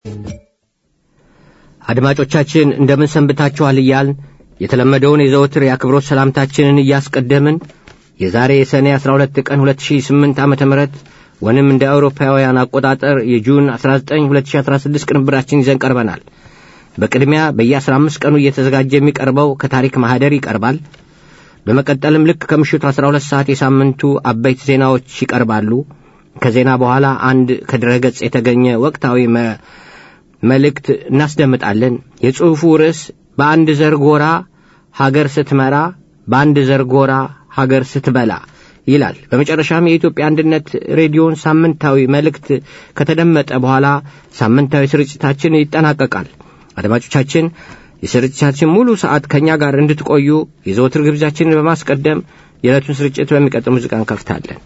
አድማጮቻችን እንደምን ሰንብታችኋል እያልን የተለመደውን የዘወትር የአክብሮት ሰላምታችንን እያስቀደምን የዛሬ የሰኔ 12 ቀን 2008 ዓ ም ወንም እንደ አውሮፓውያን አቆጣጠር የጁን 19 2016 ቅንብራችን ይዘን ቀርበናል በቅድሚያ በየ15 ቀኑ እየተዘጋጀ የሚቀርበው ከታሪክ ማኅደር ይቀርባል በመቀጠልም ልክ ከምሽቱ 12 ሰዓት የሳምንቱ አበይት ዜናዎች ይቀርባሉ ከዜና በኋላ አንድ ከድረገጽ የተገኘ ወቅታዊ መልእክት እናስደምጣለን የጽሑፉ ርዕስ በአንድ ዘር ጎራ ሀገር ስትመራ በአንድ ዘር ጎራ ሀገር ስትበላ ይላል በመጨረሻም የኢትዮጵያ አንድነት ሬዲዮን ሳምንታዊ መልእክት ከተደመጠ በኋላ ሳምንታዊ ስርጭታችን ይጠናቀቃል አድማጮቻችን የስርጭታችን ሙሉ ሰዓት ከእኛ ጋር እንድትቆዩ የዘወትር ግብዣችንን በማስቀደም የዕለቱን ስርጭት በሚቀጥል ሙዚቃ እንከፍታለን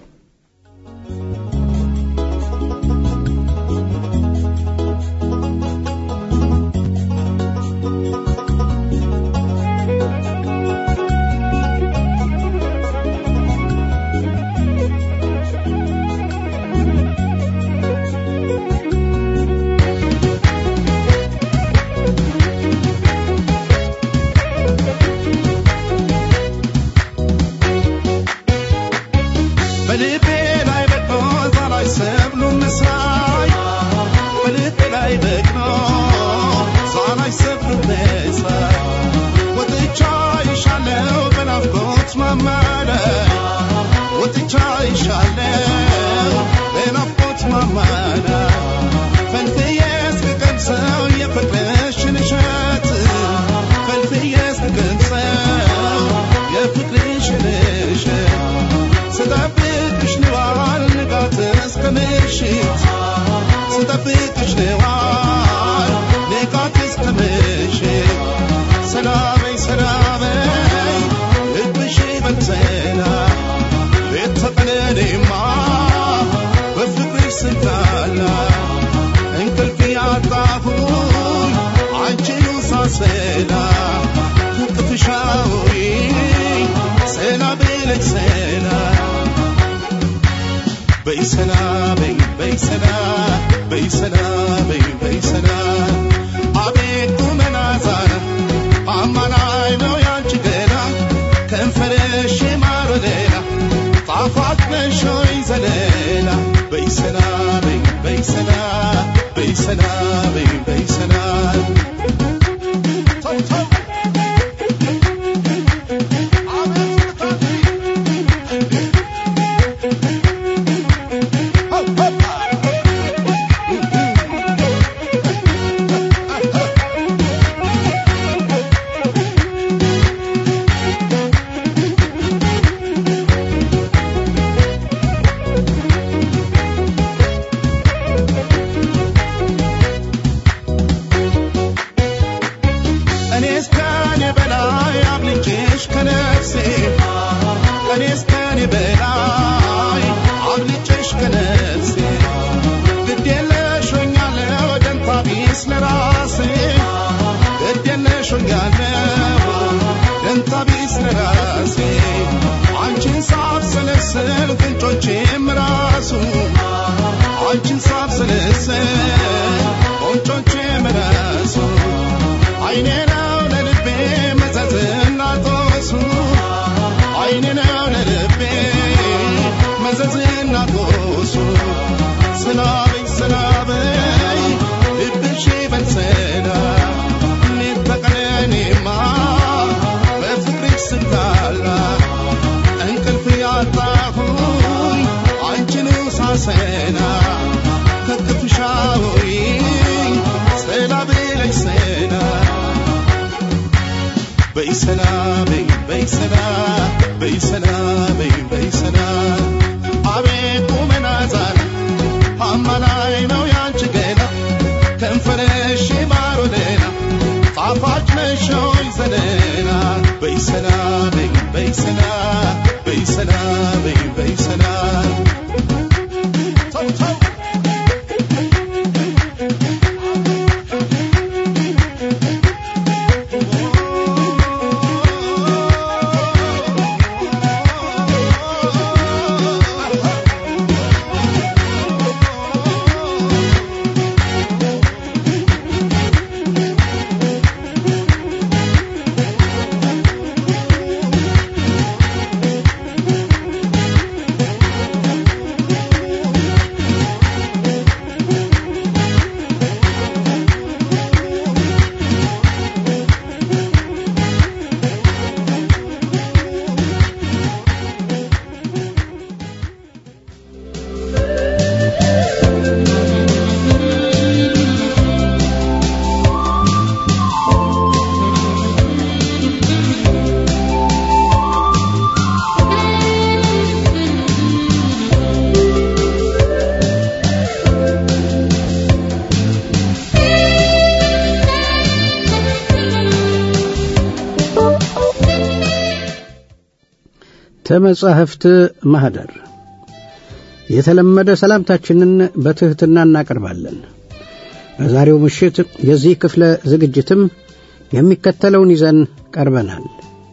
ተመጻሕፍት ማኅደር የተለመደ ሰላምታችንን በትሕትና እናቀርባለን። በዛሬው ምሽት የዚህ ክፍለ ዝግጅትም የሚከተለውን ይዘን ቀርበናል።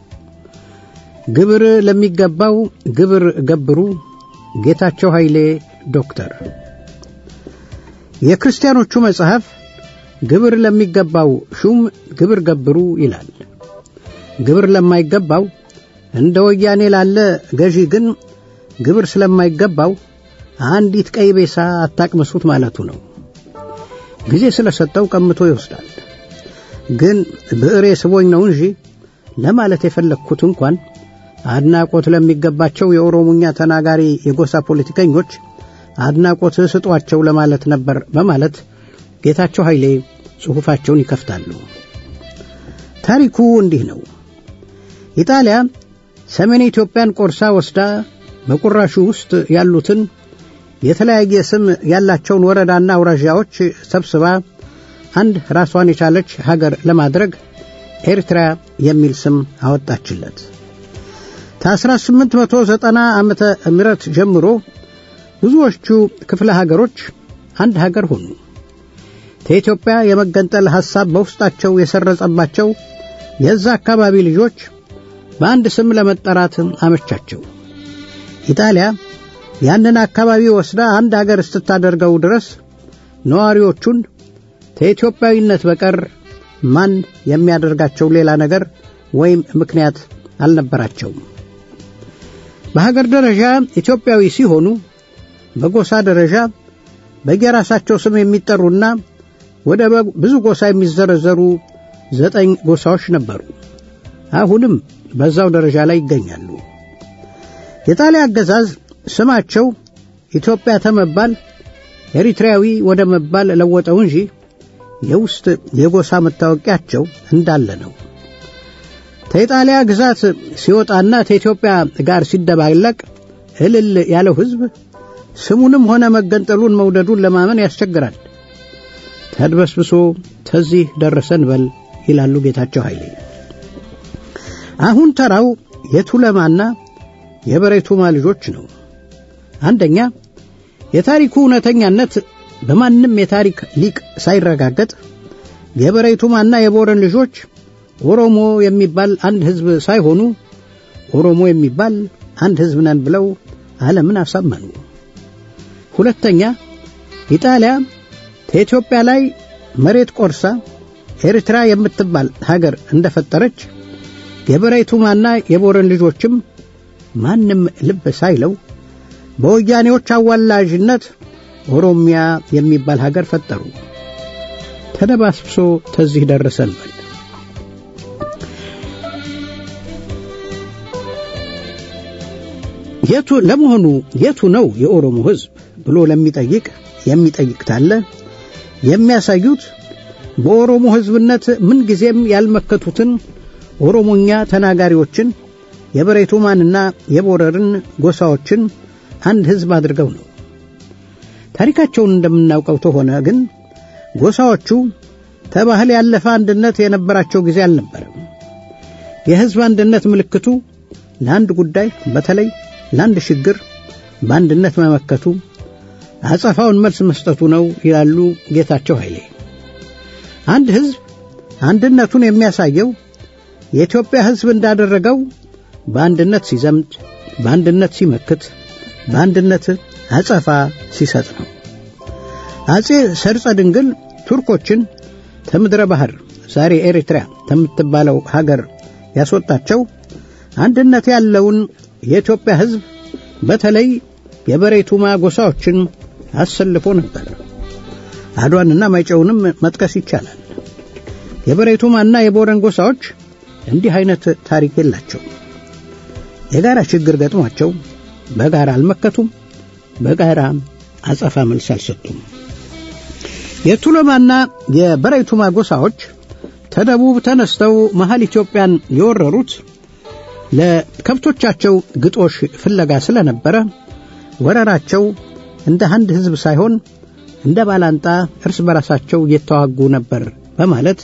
ግብር ለሚገባው ግብር ገብሩ። ጌታቸው ኃይሌ ዶክተር። የክርስቲያኖቹ መጽሐፍ ግብር ለሚገባው ሹም ግብር ገብሩ ይላል። ግብር ለማይገባው እንደ ወያኔ ላለ ገዢ ግን ግብር ስለማይገባው አንዲት ቀይ ቤሳ አታቅምሱት ማለቱ ነው። ጊዜ ስለሰጠው ቀምቶ ይወስዳል። ግን ብዕሬ ስቦኝ ነው እንጂ ለማለት የፈለግኩት እንኳን አድናቆት ለሚገባቸው የኦሮሞኛ ተናጋሪ የጎሳ ፖለቲከኞች አድናቆት ስጧቸው ለማለት ነበር በማለት ጌታቸው ኃይሌ ጽሑፋቸውን ይከፍታሉ። ታሪኩ እንዲህ ነው። ኢጣሊያ ሰሜን ኢትዮጵያን ቆርሳ ወስዳ በቁራሹ ውስጥ ያሉትን የተለያየ ስም ያላቸውን ወረዳና አውራዣዎች ሰብስባ አንድ ራሷን የቻለች ሀገር ለማድረግ ኤርትራ የሚል ስም አወጣችለት። ከ1890 ዓመተ ምህረት ጀምሮ ብዙዎቹ ክፍለ ሀገሮች አንድ ሀገር ሆኑ። ከኢትዮጵያ የመገንጠል ሐሳብ በውስጣቸው የሰረጸባቸው የዛ አካባቢ ልጆች በአንድ ስም ለመጠራት አመቻቸው። ኢጣሊያ ያንን አካባቢ ወስዳ አንድ አገር እስክታደርገው ድረስ ነዋሪዎቹን ከኢትዮጵያዊነት በቀር ማን የሚያደርጋቸው ሌላ ነገር ወይም ምክንያት አልነበራቸውም። በሀገር ደረጃ ኢትዮጵያዊ ሲሆኑ በጎሳ ደረጃ በየራሳቸው ስም የሚጠሩና ወደ ብዙ ጎሳ የሚዘረዘሩ ዘጠኝ ጎሳዎች ነበሩ። አሁንም በዛው ደረጃ ላይ ይገኛሉ። የጣሊያ አገዛዝ ስማቸው ኢትዮጵያ ተመባል ኤሪትሪያዊ ወደ መባል ለወጠው እንጂ የውስጥ የጎሳ መታወቂያቸው እንዳለ ነው። ከኢጣሊያ ግዛት ሲወጣና ከኢትዮጵያ ጋር ሲደባለቅ እልል ያለው ሕዝብ ስሙንም ሆነ መገንጠሉን መውደዱን ለማመን ያስቸግራል። ተድበስብሶ ተዚህ ደረሰን በል ይላሉ ጌታቸው ኃይሌ። አሁን ተራው የቱለማና የበሬቱማ ልጆች ነው። አንደኛ የታሪኩ እውነተኛነት በማንም የታሪክ ሊቅ ሳይረጋገጥ የበሬቱማና የቦረን ልጆች ኦሮሞ የሚባል አንድ ሕዝብ ሳይሆኑ ኦሮሞ የሚባል አንድ ሕዝብ ነን ብለው ዓለምን አሳመኑ። ሁለተኛ ኢጣሊያ ከኢትዮጵያ ላይ መሬት ቆርሳ ኤርትራ የምትባል ሀገር እንደፈጠረች የበሬቱማና የቦረን ልጆችም ማንም ልብ ሳይለው በወያኔዎች አዋላጅነት ኦሮሚያ የሚባል ሀገር ፈጠሩ። ተደባስብሶ ተዚህ ደረሰን በል የቱ ለመሆኑ የቱ ነው የኦሮሞ ሕዝብ ብሎ ለሚጠይቅ የሚጠይቅ ታለ የሚያሳዩት በኦሮሞ ሕዝብነት ምንጊዜም ያልመከቱትን ኦሮሞኛ ተናጋሪዎችን የበሬቱማንና የቦረርን ጎሳዎችን አንድ ሕዝብ አድርገው ነው። ታሪካቸውን እንደምናውቀው ከሆነ ግን ጎሳዎቹ ተባህል ያለፈ አንድነት የነበራቸው ጊዜ አልነበረም። የሕዝብ አንድነት ምልክቱ ለአንድ ጉዳይ በተለይ ለአንድ ችግር በአንድነት መመከቱ አጸፋውን መልስ መስጠቱ ነው ይላሉ ጌታቸው ኃይሌ። አንድ ሕዝብ አንድነቱን የሚያሳየው የኢትዮጵያ ሕዝብ እንዳደረገው በአንድነት ሲዘምት፣ በአንድነት ሲመክት፣ በአንድነት አጸፋ ሲሰጥ ነው። አጼ ሰርጸ ድንግል ቱርኮችን ከምድረ ባህር ዛሬ ኤሪትሪያ ከምትባለው ሀገር ያስወጣቸው አንድነት ያለውን የኢትዮጵያ ሕዝብ በተለይ የበሬቱማ ጎሳዎችን አሰልፎ ነበር። አድዋንና ማይጨውንም መጥቀስ ይቻላል። የበሬቱማና የቦረን ጎሳዎች እንዲህ አይነት ታሪክ የላቸው። የጋራ ችግር ገጥሟቸው በጋራ አልመከቱም፣ በጋራ አጸፋ መልስ አልሰጡም። የቱለማና የበሬቱማ ጎሳዎች ተደቡብ ተነስተው መሃል ኢትዮጵያን የወረሩት ለከብቶቻቸው ግጦሽ ፍለጋ ስለነበረ ወረራቸው እንደ አንድ ሕዝብ ሳይሆን እንደ ባላንጣ እርስ በራሳቸው እየተዋጉ ነበር በማለት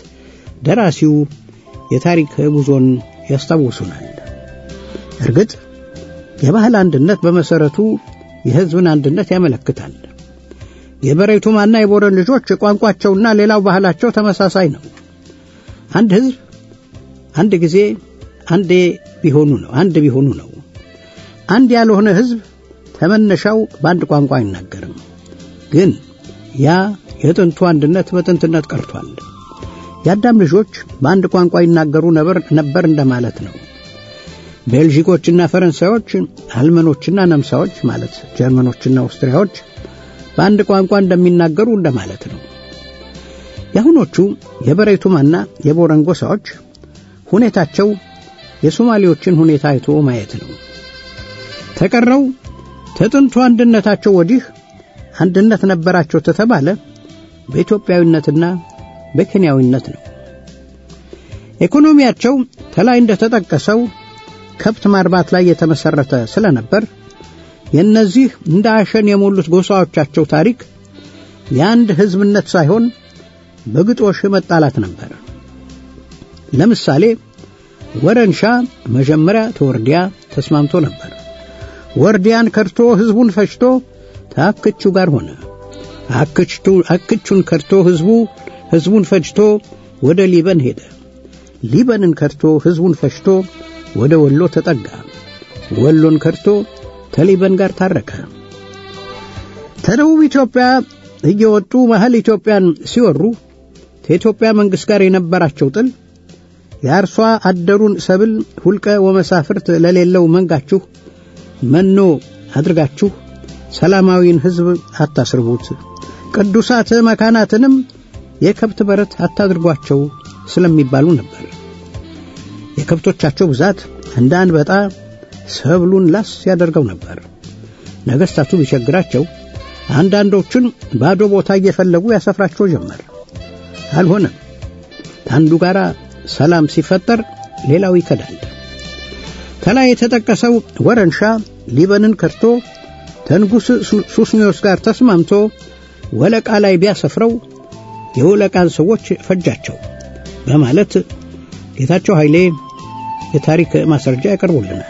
ደራሲው የታሪክ ጉዞን ያስታውሱናል። እርግጥ የባህል አንድነት በመሠረቱ የሕዝብን አንድነት ያመለክታል። የበሬቱማና የቦረን ልጆች ቋንቋቸውና ሌላው ባህላቸው ተመሳሳይ ነው። አንድ ሕዝብ አንድ ጊዜ አንዴ ቢሆኑ ነው አንድ ቢሆኑ ነው። አንድ ያልሆነ ሕዝብ ተመነሻው በአንድ ቋንቋ አይናገርም። ግን ያ የጥንቱ አንድነት በጥንትነት ቀርቷል። የአዳም ልጆች በአንድ ቋንቋ ይናገሩ ነበር እንደማለት ነው። ቤልጂኮችና ፈረንሳዮች፣ አልመኖችና ነምሳዎች ማለት ጀርመኖችና ኦስትሪያዎች በአንድ ቋንቋ እንደሚናገሩ እንደማለት ነው። የአሁኖቹ የበሬቱማና የቦረን ጎሳዎች ሁኔታቸው የሶማሌዎችን ሁኔታ አይቶ ማየት ነው። ተቀረው ተጥንቱ አንድነታቸው ወዲህ አንድነት ነበራቸው ተተባለ በኢትዮጵያዊነትና በኬንያዊነት ነው። ኢኮኖሚያቸው ተላይ እንደተጠቀሰው ከብት ማርባት ላይ የተመሰረተ ስለነበር የእነዚህ እንደ አሸን የሞሉት ጎሳዎቻቸው ታሪክ የአንድ ሕዝብነት ሳይሆን በግጦሽ መጣላት ነበር። ለምሳሌ ወረንሻ መጀመሪያ ተወርዲያ ተስማምቶ ነበር። ወርዲያን ከድቶ ሕዝቡን ፈጅቶ ከአክቹ ጋር ሆነ። አክቹን ከድቶ ሕዝቡ ሕዝቡን ፈጅቶ ወደ ሊበን ሄደ። ሊበንን ከድቶ ሕዝቡን ፈጅቶ ወደ ወሎ ተጠጋ። ወሎን ከድቶ ከሊበን ጋር ታረቀ። ከደቡብ ኢትዮጵያ እየወጡ መሀል ኢትዮጵያን ሲወሩ ከኢትዮጵያ መንግሥት ጋር የነበራቸው ጥል የአርሷ አደሩን ሰብል ሁልቀ ወመሳፍርት ለሌለው መንጋችሁ መኖ አድርጋችሁ ሰላማዊን ሕዝብ አታስርቡት፣ ቅዱሳት መካናትንም የከብት በረት አታድርጓቸው ስለሚባሉ ነበር። የከብቶቻቸው ብዛት እንደ አንበጣ ሰብሉን ላስ ያደርገው ነበር። ነገሥታቱ ቢቸግራቸው አንዳንዶቹን ባዶ ቦታ እየፈለጉ ያሰፍራቸው ጀመር። አልሆነም። ከአንዱ ጋር ሰላም ሲፈጠር ሌላው ይከዳል። ከላይ የተጠቀሰው ወረንሻ ሊበንን ከድቶ ተንጉስ ሱስኒዮስ ጋር ተስማምቶ ወለቃ ላይ ቢያሰፍረው የወለቃን ሰዎች ፈጃቸው በማለት ጌታቸው ኃይሌ የታሪክ ማስረጃ ያቀርቡልናል።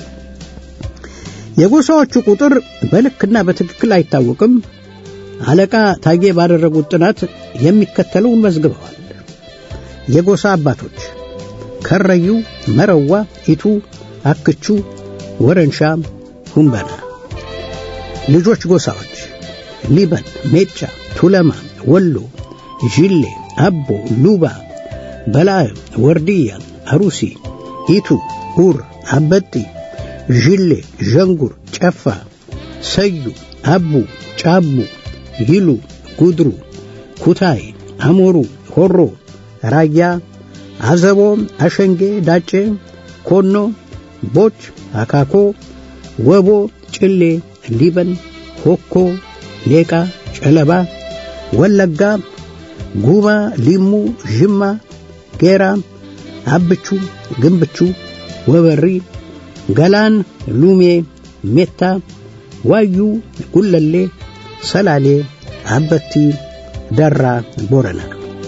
የጎሳዎቹ ቁጥር በልክና በትክክል አይታወቅም። አለቃ ታዬ ባደረጉት ጥናት የሚከተለውን መዝግበዋል። የጎሳ አባቶች ከረዩ፣ መረዋ፣ ኢቱ፣ አክቹ፣ ወረንሻ፣ ሁንበና። ልጆች ጎሳዎች ሊበን፣ ሜጫ፣ ቱለማ፣ ወሎ፣ ዥሌ፣ አቦ፣ ሉባ፣ በላእ፣ ወርድያ፣ አሩሲ፣ ኢቱ፣ ኡር፣ አበጢ፣ ዥሌ፣ ዠንጉር፣ ጨፋ፣ ሰዩ፣ አቡ፣ ጫቡ፣ ይሉ፣ ጉድሩ፣ ኩታይ፣ አሞሩ፣ ሆሮ፣ ራያ፣ አዘቦ፣ አሸንጌ፣ ዳጬ፣ ኮኖ፣ ቦች፣ አካኮ፣ ወቦ፣ ጭሌ፣ ሊበን፣ ሆኮ፣ ሌቃ፣ ጨለባ፣ ወለጋ፣ ጉማ፣ ሊሙ፣ ዥማ፣ ጌራ፣ አብቹ፣ ግንብቹ፣ ወበሪ፣ ገላን፣ ሉሜ፣ ሜታ፣ ዋዩ፣ ጉለሌ፣ ሰላሌ፣ አበቲ፣ ደራ፣ ቦረና።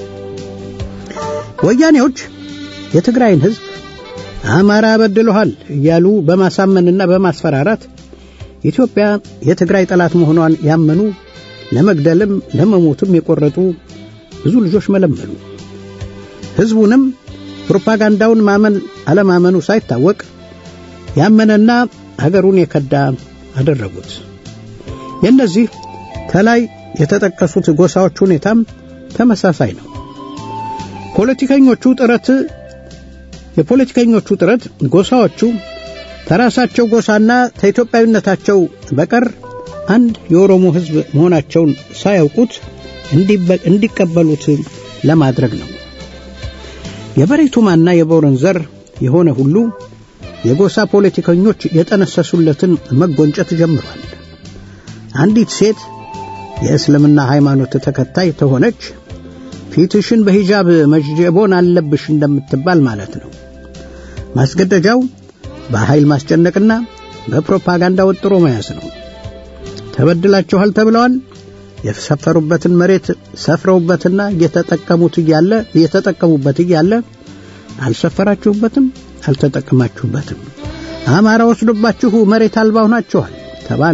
ወያኔዎች የትግራይን ሕዝብ አማራ በድለሃል እያሉ በማሳመንና በማስፈራራት ኢትዮጵያ የትግራይ ጠላት መሆኗን ያመኑ ለመግደልም ለመሞትም የቆረጡ ብዙ ልጆች መለመሉ። ሕዝቡንም ፕሮፓጋንዳውን ማመን አለማመኑ ሳይታወቅ ያመነና አገሩን የከዳ አደረጉት። የእነዚህ ከላይ የተጠቀሱት ጎሳዎች ሁኔታም ተመሳሳይ ነው። ፖለቲከኞቹ ጥረት የፖለቲከኞቹ ጥረት ጎሳዎቹ ከራሳቸው ጎሳና ከኢትዮጵያዊነታቸው በቀር አንድ የኦሮሞ ሕዝብ መሆናቸውን ሳያውቁት እንዲቀበሉት ለማድረግ ነው። የበሬቱማና የቦረን ዘር የሆነ ሁሉ የጎሳ ፖለቲከኞች የጠነሰሱለትን መጎንጨት ጀምሯል። አንዲት ሴት የእስልምና ሃይማኖት ተከታይ ተሆነች ፊትሽን በሂጃብ መጀቦን አለብሽ እንደምትባል ማለት ነው። ማስገደጃው በኃይል ማስጨነቅና በፕሮፓጋንዳ ወጥሮ መያዝ ነው። ተበድላችኋል ተብለዋል። የሰፈሩበትን መሬት ሰፍረውበትና እየተጠቀሙት እያለ እየተጠቀሙበት እያለ አልሰፈራችሁበትም፣ አልተጠቀማችሁበትም። አማራ ወስዶባችሁ መሬት አልባ ሆናችኋል ተባሉ።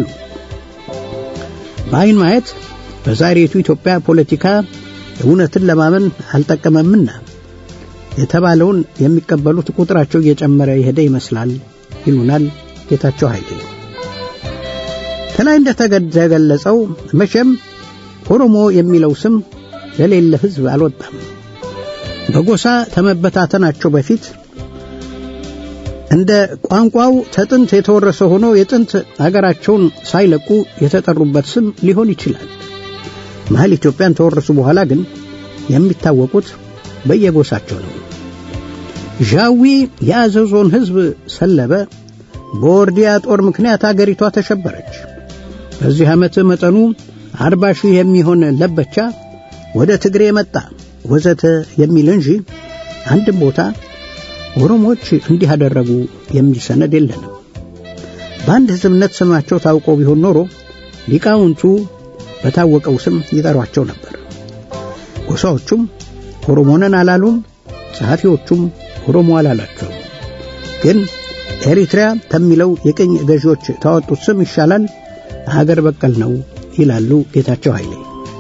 በአይን ማየት በዛሬቱ ኢትዮጵያ ፖለቲካ እውነትን ለማመን አልጠቀመምና የተባለውን የሚቀበሉት ቁጥራቸው እየጨመረ የሄደ ይመስላል ይሉናል ጌታቸው ኃይሌ። ከላይ እንደተገለጸው መቼም ኦሮሞ የሚለው ስም ለሌለ ሕዝብ አልወጣም። በጎሳ ከመበታተናቸው በፊት እንደ ቋንቋው ተጥንት የተወረሰ ሆኖ የጥንት አገራቸውን ሳይለቁ የተጠሩበት ስም ሊሆን ይችላል። መሀል ኢትዮጵያን ተወረሱ በኋላ ግን የሚታወቁት በየጎሳቸው ነው። ዣዊ የአዘዞን ሕዝብ ሰለበ። በወርዲያ ጦር ምክንያት አገሪቷ ተሸበረች። በዚህ ዓመት መጠኑ አርባ ሺህ የሚሆን ለበቻ ወደ ትግሬ መጣ ወዘተ የሚል እንጂ አንድም ቦታ ኦሮሞዎች እንዲህ አደረጉ የሚል ሰነድ የለንም። በአንድ ሕዝብነት ስማቸው ታውቆ ቢሆን ኖሮ ሊቃውንቱ በታወቀው ስም ይጠሯቸው ነበር። ጎሳዎቹም ኦሮሞነን አላሉም፣ ጸሐፊዎቹም ኦሮሞ አላላቸውም። ግን ኤሪትሪያ ከሚለው የቅኝ ገዢዎች ታወጡት ስም ይሻላል፣ ሀገር በቀል ነው ይላሉ ጌታቸው ኃይሌ።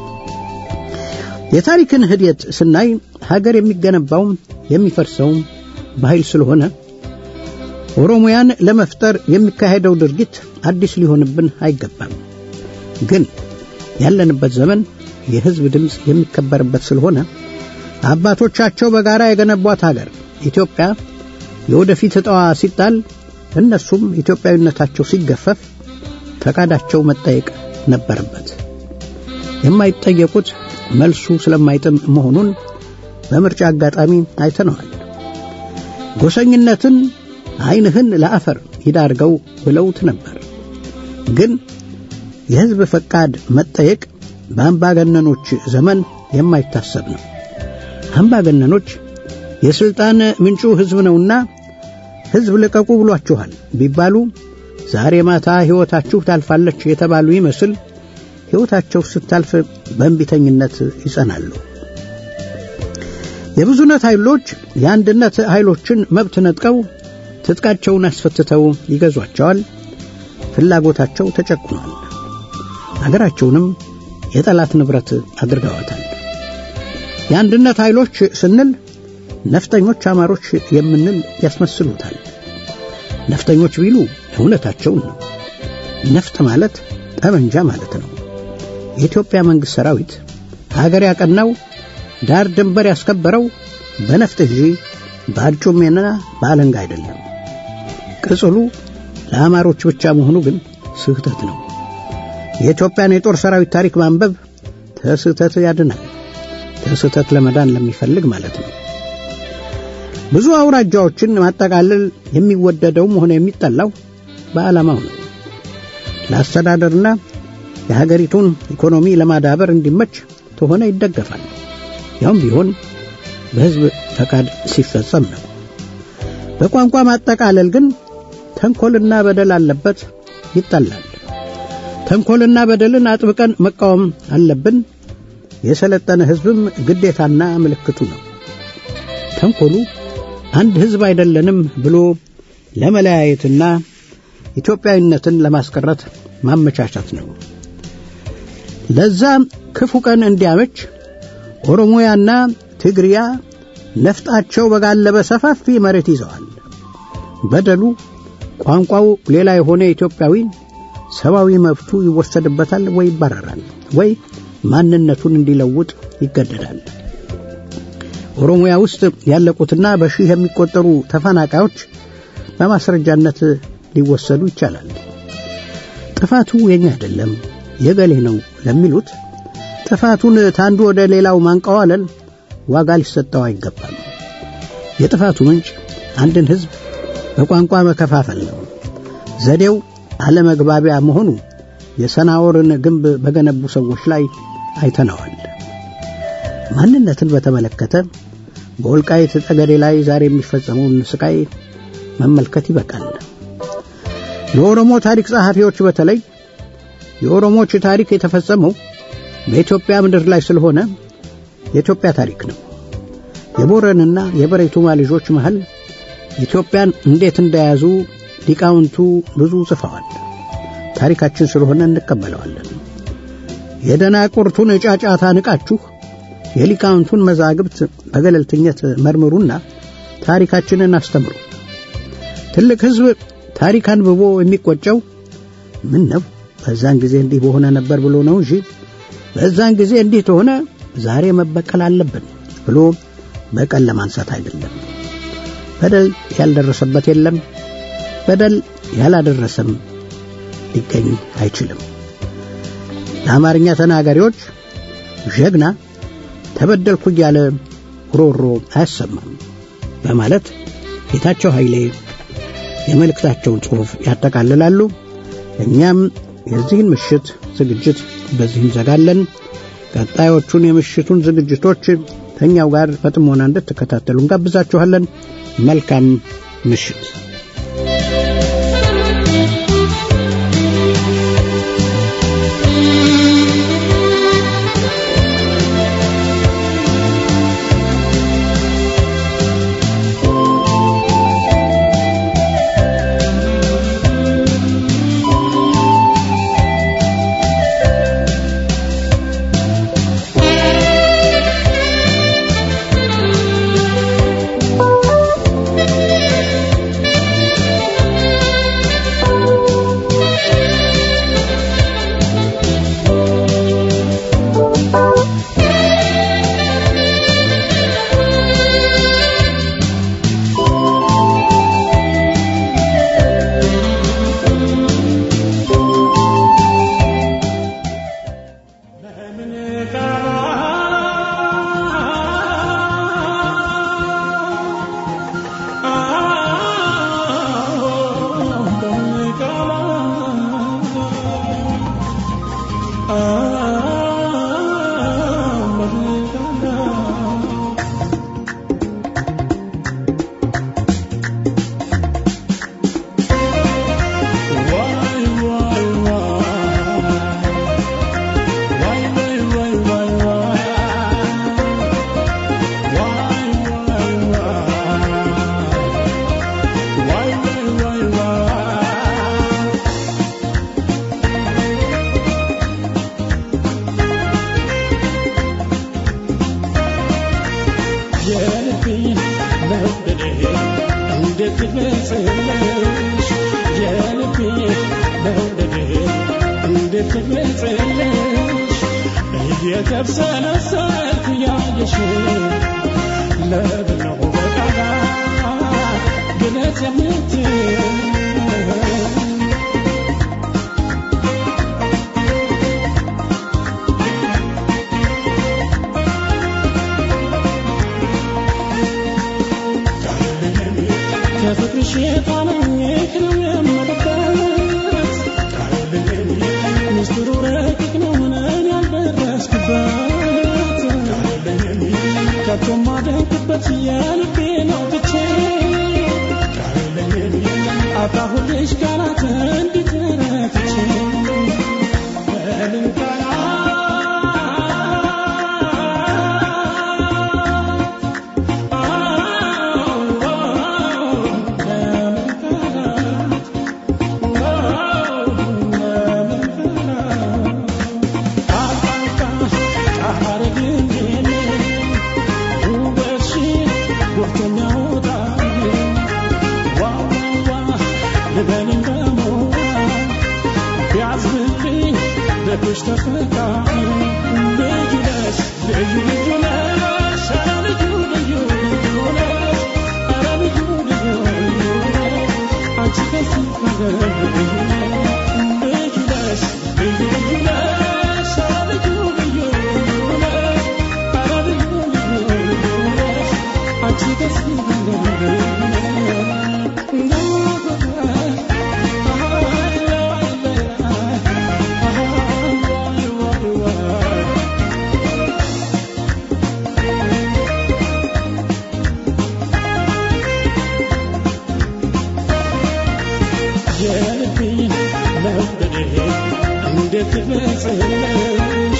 የታሪክን ሂደት ስናይ ሀገር የሚገነባውም የሚፈርሰውም በኃይል ስለሆነ ኦሮሞያን ለመፍጠር የሚካሄደው ድርጊት አዲስ ሊሆንብን አይገባም። ግን ያለንበት ዘመን የሕዝብ ድምፅ የሚከበርበት ስለሆነ አባቶቻቸው በጋራ የገነቧት ሀገር ኢትዮጵያ የወደፊት ዕጣዋ ሲጣል እነሱም ኢትዮጵያዊነታቸው ሲገፈፍ ፈቃዳቸው መጠየቅ ነበረበት። የማይጠየቁት መልሱ ስለማይጥም መሆኑን በምርጫ አጋጣሚ አይተነዋል። ጎሰኝነትን ዓይንህን ለአፈር ይዳርገው ብለውት ነበር። ግን የሕዝብ ፈቃድ መጠየቅ በአምባገነኖች ዘመን የማይታሰብ ነው። አምባገነኖች የሥልጣን ምንጩ ሕዝብ ነውና ሕዝብ ልቀቁ ብሏችኋል ቢባሉ ዛሬ ማታ ሕይወታችሁ ታልፋለች የተባሉ ይመስል ሕይወታቸው ስታልፍ በእንቢተኝነት ይጸናሉ። የብዙነት ኃይሎች የአንድነት ኃይሎችን መብት ነጥቀው ትጥቃቸውን አስፈትተው ይገዟቸዋል። ፍላጎታቸው ተጨቁኗል። አገራቸውንም የጠላት ንብረት አድርገዋታል። የአንድነት ኃይሎች ስንል ነፍጠኞች አማሮች የምንል ያስመስሉታል። ነፍጠኞች ቢሉ እውነታቸውን ነው። ነፍጥ ማለት ጠመንጃ ማለት ነው። የኢትዮጵያ መንግሥት ሰራዊት ሀገር ያቀናው ዳር ድንበር ያስከበረው በነፍጥ እንጂ በአርጩሜና በአለንጋ አይደለም። ቅጽሉ ለአማሮች ብቻ መሆኑ ግን ስህተት ነው። የኢትዮጵያን የጦር ሰራዊት ታሪክ ማንበብ ተስህተት ያድናል። ተስህተት ለመዳን ለሚፈልግ ማለት ነው። ብዙ አውራጃዎችን ማጠቃለል የሚወደደውም ሆነ የሚጠላው በዓላማው ነው። ለአስተዳደርና የሀገሪቱን ኢኮኖሚ ለማዳበር እንዲመች ተሆነ ይደገፋል። ያውም ቢሆን በሕዝብ ፈቃድ ሲፈጸም ነው። በቋንቋ ማጠቃለል ግን ተንኮልና በደል አለበት፣ ይጠላል። ተንኮልና በደልን አጥብቀን መቃወም አለብን። የሰለጠነ ሕዝብም ግዴታና ምልክቱ ነው። ተንኮሉ አንድ ሕዝብ አይደለንም ብሎ ለመለያየትና ኢትዮጵያዊነትን ለማስቀረት ማመቻቸት ነው። ለዛ ክፉ ቀን እንዲያመች ኦሮሞያና ትግሪያ ነፍጣቸው በጋለበ ሰፋፊ መሬት ይዘዋል። በደሉ ቋንቋው ሌላ የሆነ ኢትዮጵያዊ ሰብአዊ መብቱ ይወሰድበታል ወይ ይባረራል ወይ ማንነቱን እንዲለውጥ ይገደዳል። ኦሮሚያ ውስጥ ያለቁትና በሺህ የሚቆጠሩ ተፈናቃዮች በማስረጃነት ሊወሰዱ ይቻላል። ጥፋቱ የኛ አይደለም የገሌ ነው ለሚሉት ጥፋቱን ታንዱ ወደ ሌላው ማንቀዋለል ዋጋ ሊሰጠው አይገባም። የጥፋቱ ምንጭ አንድን ሕዝብ በቋንቋ መከፋፈል ነው። ዘዴው አለመግባቢያ መሆኑ የሰናወርን ግንብ በገነቡ ሰዎች ላይ አይተነዋል። ማንነትን በተመለከተ በወልቃይት ጠገዴ ላይ ዛሬ የሚፈጸመውን ስቃይ መመልከት ይበቃል። ለኦሮሞ ታሪክ ጸሐፊዎች በተለይ የኦሮሞች ታሪክ የተፈጸመው በኢትዮጵያ ምድር ላይ ስለሆነ የኢትዮጵያ ታሪክ ነው። የቦረንና የበሬቱማ ልጆች መሃል ኢትዮጵያን እንዴት እንደያዙ ሊቃውንቱ ብዙ ጽፈዋል። ታሪካችን ስለሆነ እንቀበለዋለን። የደናቁርቱን ጫጫታ ንቃችሁ የሊቃውንቱን መዛግብት በገለልተኝነት መርምሩና ታሪካችንን አስተምሩ። ትልቅ ሕዝብ ታሪክ አንብቦ የሚቆጨው ምን ነው በዛን ጊዜ እንዲህ በሆነ ነበር ብሎ ነው እንጂ በዛን ጊዜ እንዲህ ተሆነ ዛሬ መበቀል አለብን ብሎ በቀል ለማንሳት አይደለም። በደል ያልደረሰበት የለም፣ በደል ያላደረሰም ሊገኝ አይችልም። ለአማርኛ ተናጋሪዎች ጀግና ተበደልኩ እያለ ሮሮ አያሰማም በማለት ጌታቸው ኃይሌ የመልእክታቸውን ጽሑፍ ያጠቃልላሉ። እኛም የዚህን ምሽት ዝግጅት በዚህ እንዘጋለን። ቀጣዮቹን የምሽቱን ዝግጅቶች ከእኛው ጋር በጥሞና እንድትከታተሉ እንጋብዛችኋለን። መልካም ምሽት።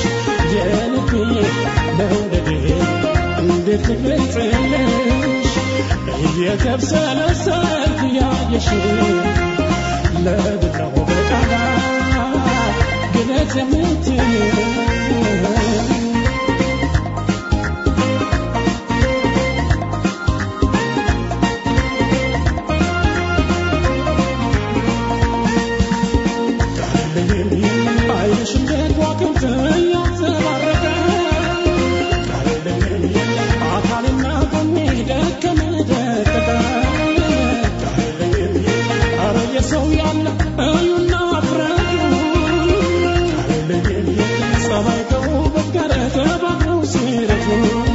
እንዴት ልግለጽልሽ እየተብሰለሰልክ ያየሽ ለብለው በቃላ ግለት የምትል አይንሽ እንደ ከዋክብት ያንጸባረቀ አካልና ጎኔ ደከመ ደቀቀ ኧረ የሰው ያለ እዩና ፍረዱ ጸባይ ከውበት ጋር ተባብረው ሲረቱ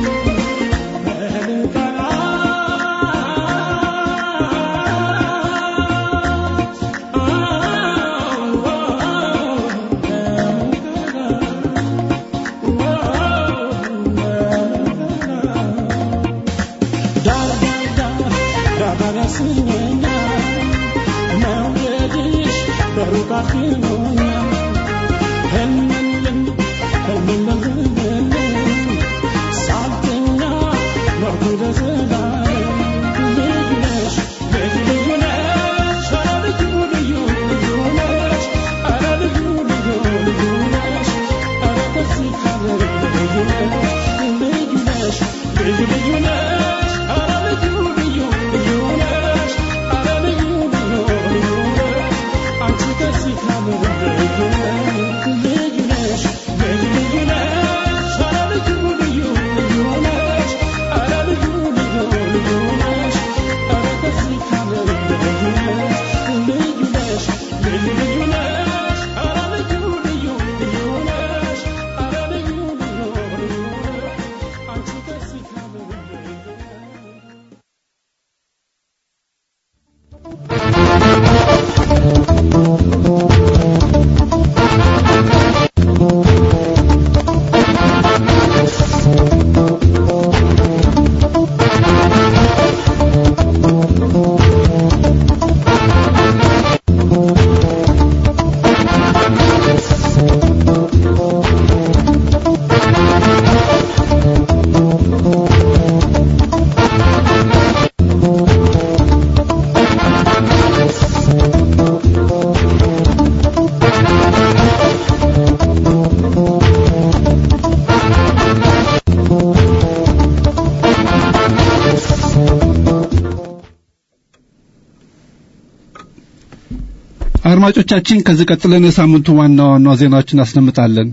አድማጮቻችን ከዚህ ቀጥለን የሳምንቱ ዋና ዋና ዜናዎችን እናስደምጣለን።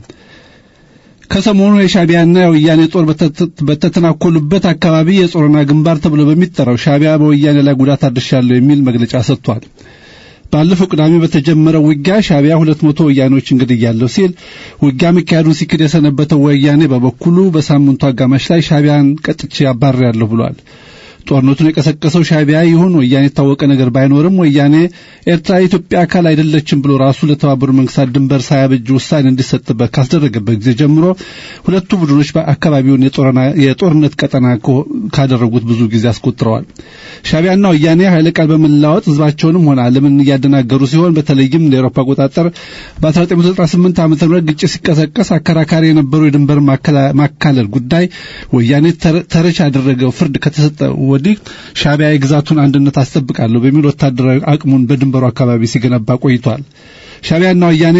ከሰሞኑ የሻቢያና የወያኔ ጦር በተተናኮሉበት አካባቢ የጾረና ግንባር ተብሎ በሚጠራው ሻቢያ በወያኔ ላይ ጉዳት አድርሻለሁ የሚል መግለጫ ሰጥቷል። ባለፈው ቅዳሜ በተጀመረው ውጊያ ሻቢያ ሁለት መቶ ወያኔዎችን ገድያለሁ ሲል ውጊያ መካሄዱን ሲክድ የሰነበተው ወያኔ በበኩሉ በሳምንቱ አጋማሽ ላይ ሻቢያን ቀጥቼ አባርሬያለሁ ብሏል። ጦርነቱን የቀሰቀሰው ሻቢያ ይሁን ወያኔ የታወቀ ነገር ባይኖርም ወያኔ ኤርትራ የኢትዮጵያ አካል አይደለችም ብሎ ራሱ ለተባበሩ መንግስታት ድንበር ሳያበጅ ውሳኔ እንዲሰጥበት ካስደረገበት ጊዜ ጀምሮ ሁለቱ ቡድኖች በአካባቢውን የጦርነት ቀጠና ካደረጉት ብዙ ጊዜ አስቆጥረዋል። ሻቢያና ወያኔ ኃይለ ቃል በመለዋወጥ ህዝባቸውንም ሆነ ዓለምን እያደናገሩ ሲሆን በተለይም እንደ አውሮፓ አቆጣጠር በ1998 ዓ ም ግጭት ሲቀሰቀስ አከራካሪ የነበሩ የድንበር ማካለል ጉዳይ ወያኔ ተረች ያደረገው ፍርድ ከተሰጠ ወዲህ ሻቢያ የግዛቱን አንድነት አስጠብቃለሁ በሚል ወታደራዊ አቅሙን በድንበሩ አካባቢ ሲገነባ ቆይቷል። ሻቢያና ወያኔ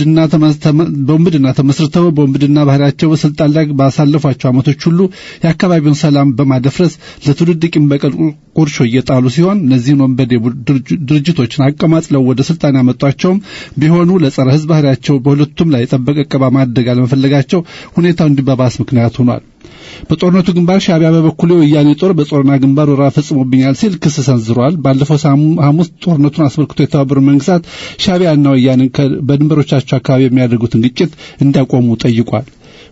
በወንብድና ተመስርተው በወንብድና ባህሪያቸው በስልጣን ላይ ባሳለፏቸው ዓመቶች ሁሉ የአካባቢውን ሰላም በማደፍረስ ለትውልድ ቂም በቀል ቁርሾ እየጣሉ ሲሆን እነዚህን ወንበዴ ድርጅቶችን አቀማጥለው ወደ ስልጣን ያመጧቸውም ቢሆኑ ለጸረ ህዝብ ባህሪያቸው በሁለቱም ላይ የጠበቀ ቀባ ማድረግ አለመፈለጋቸው ሁኔታው እንዲባባስ ምክንያት ሆኗል። በጦርነቱ ግንባር ሻቢያ በበኩሉ የወያኔ ጦር በጾረና ግንባር ወረራ ፈጽሞብኛል ሲል ክስ ሰንዝሯል። ባለፈው ሐሙስ ጦርነቱን አስመልክቶ የተባበሩት መንግስታት ሻቢያና ወያኔን በድንበሮቻቸው አካባቢ የሚያደርጉትን ግጭት እንዲያቆሙ ጠይቋል።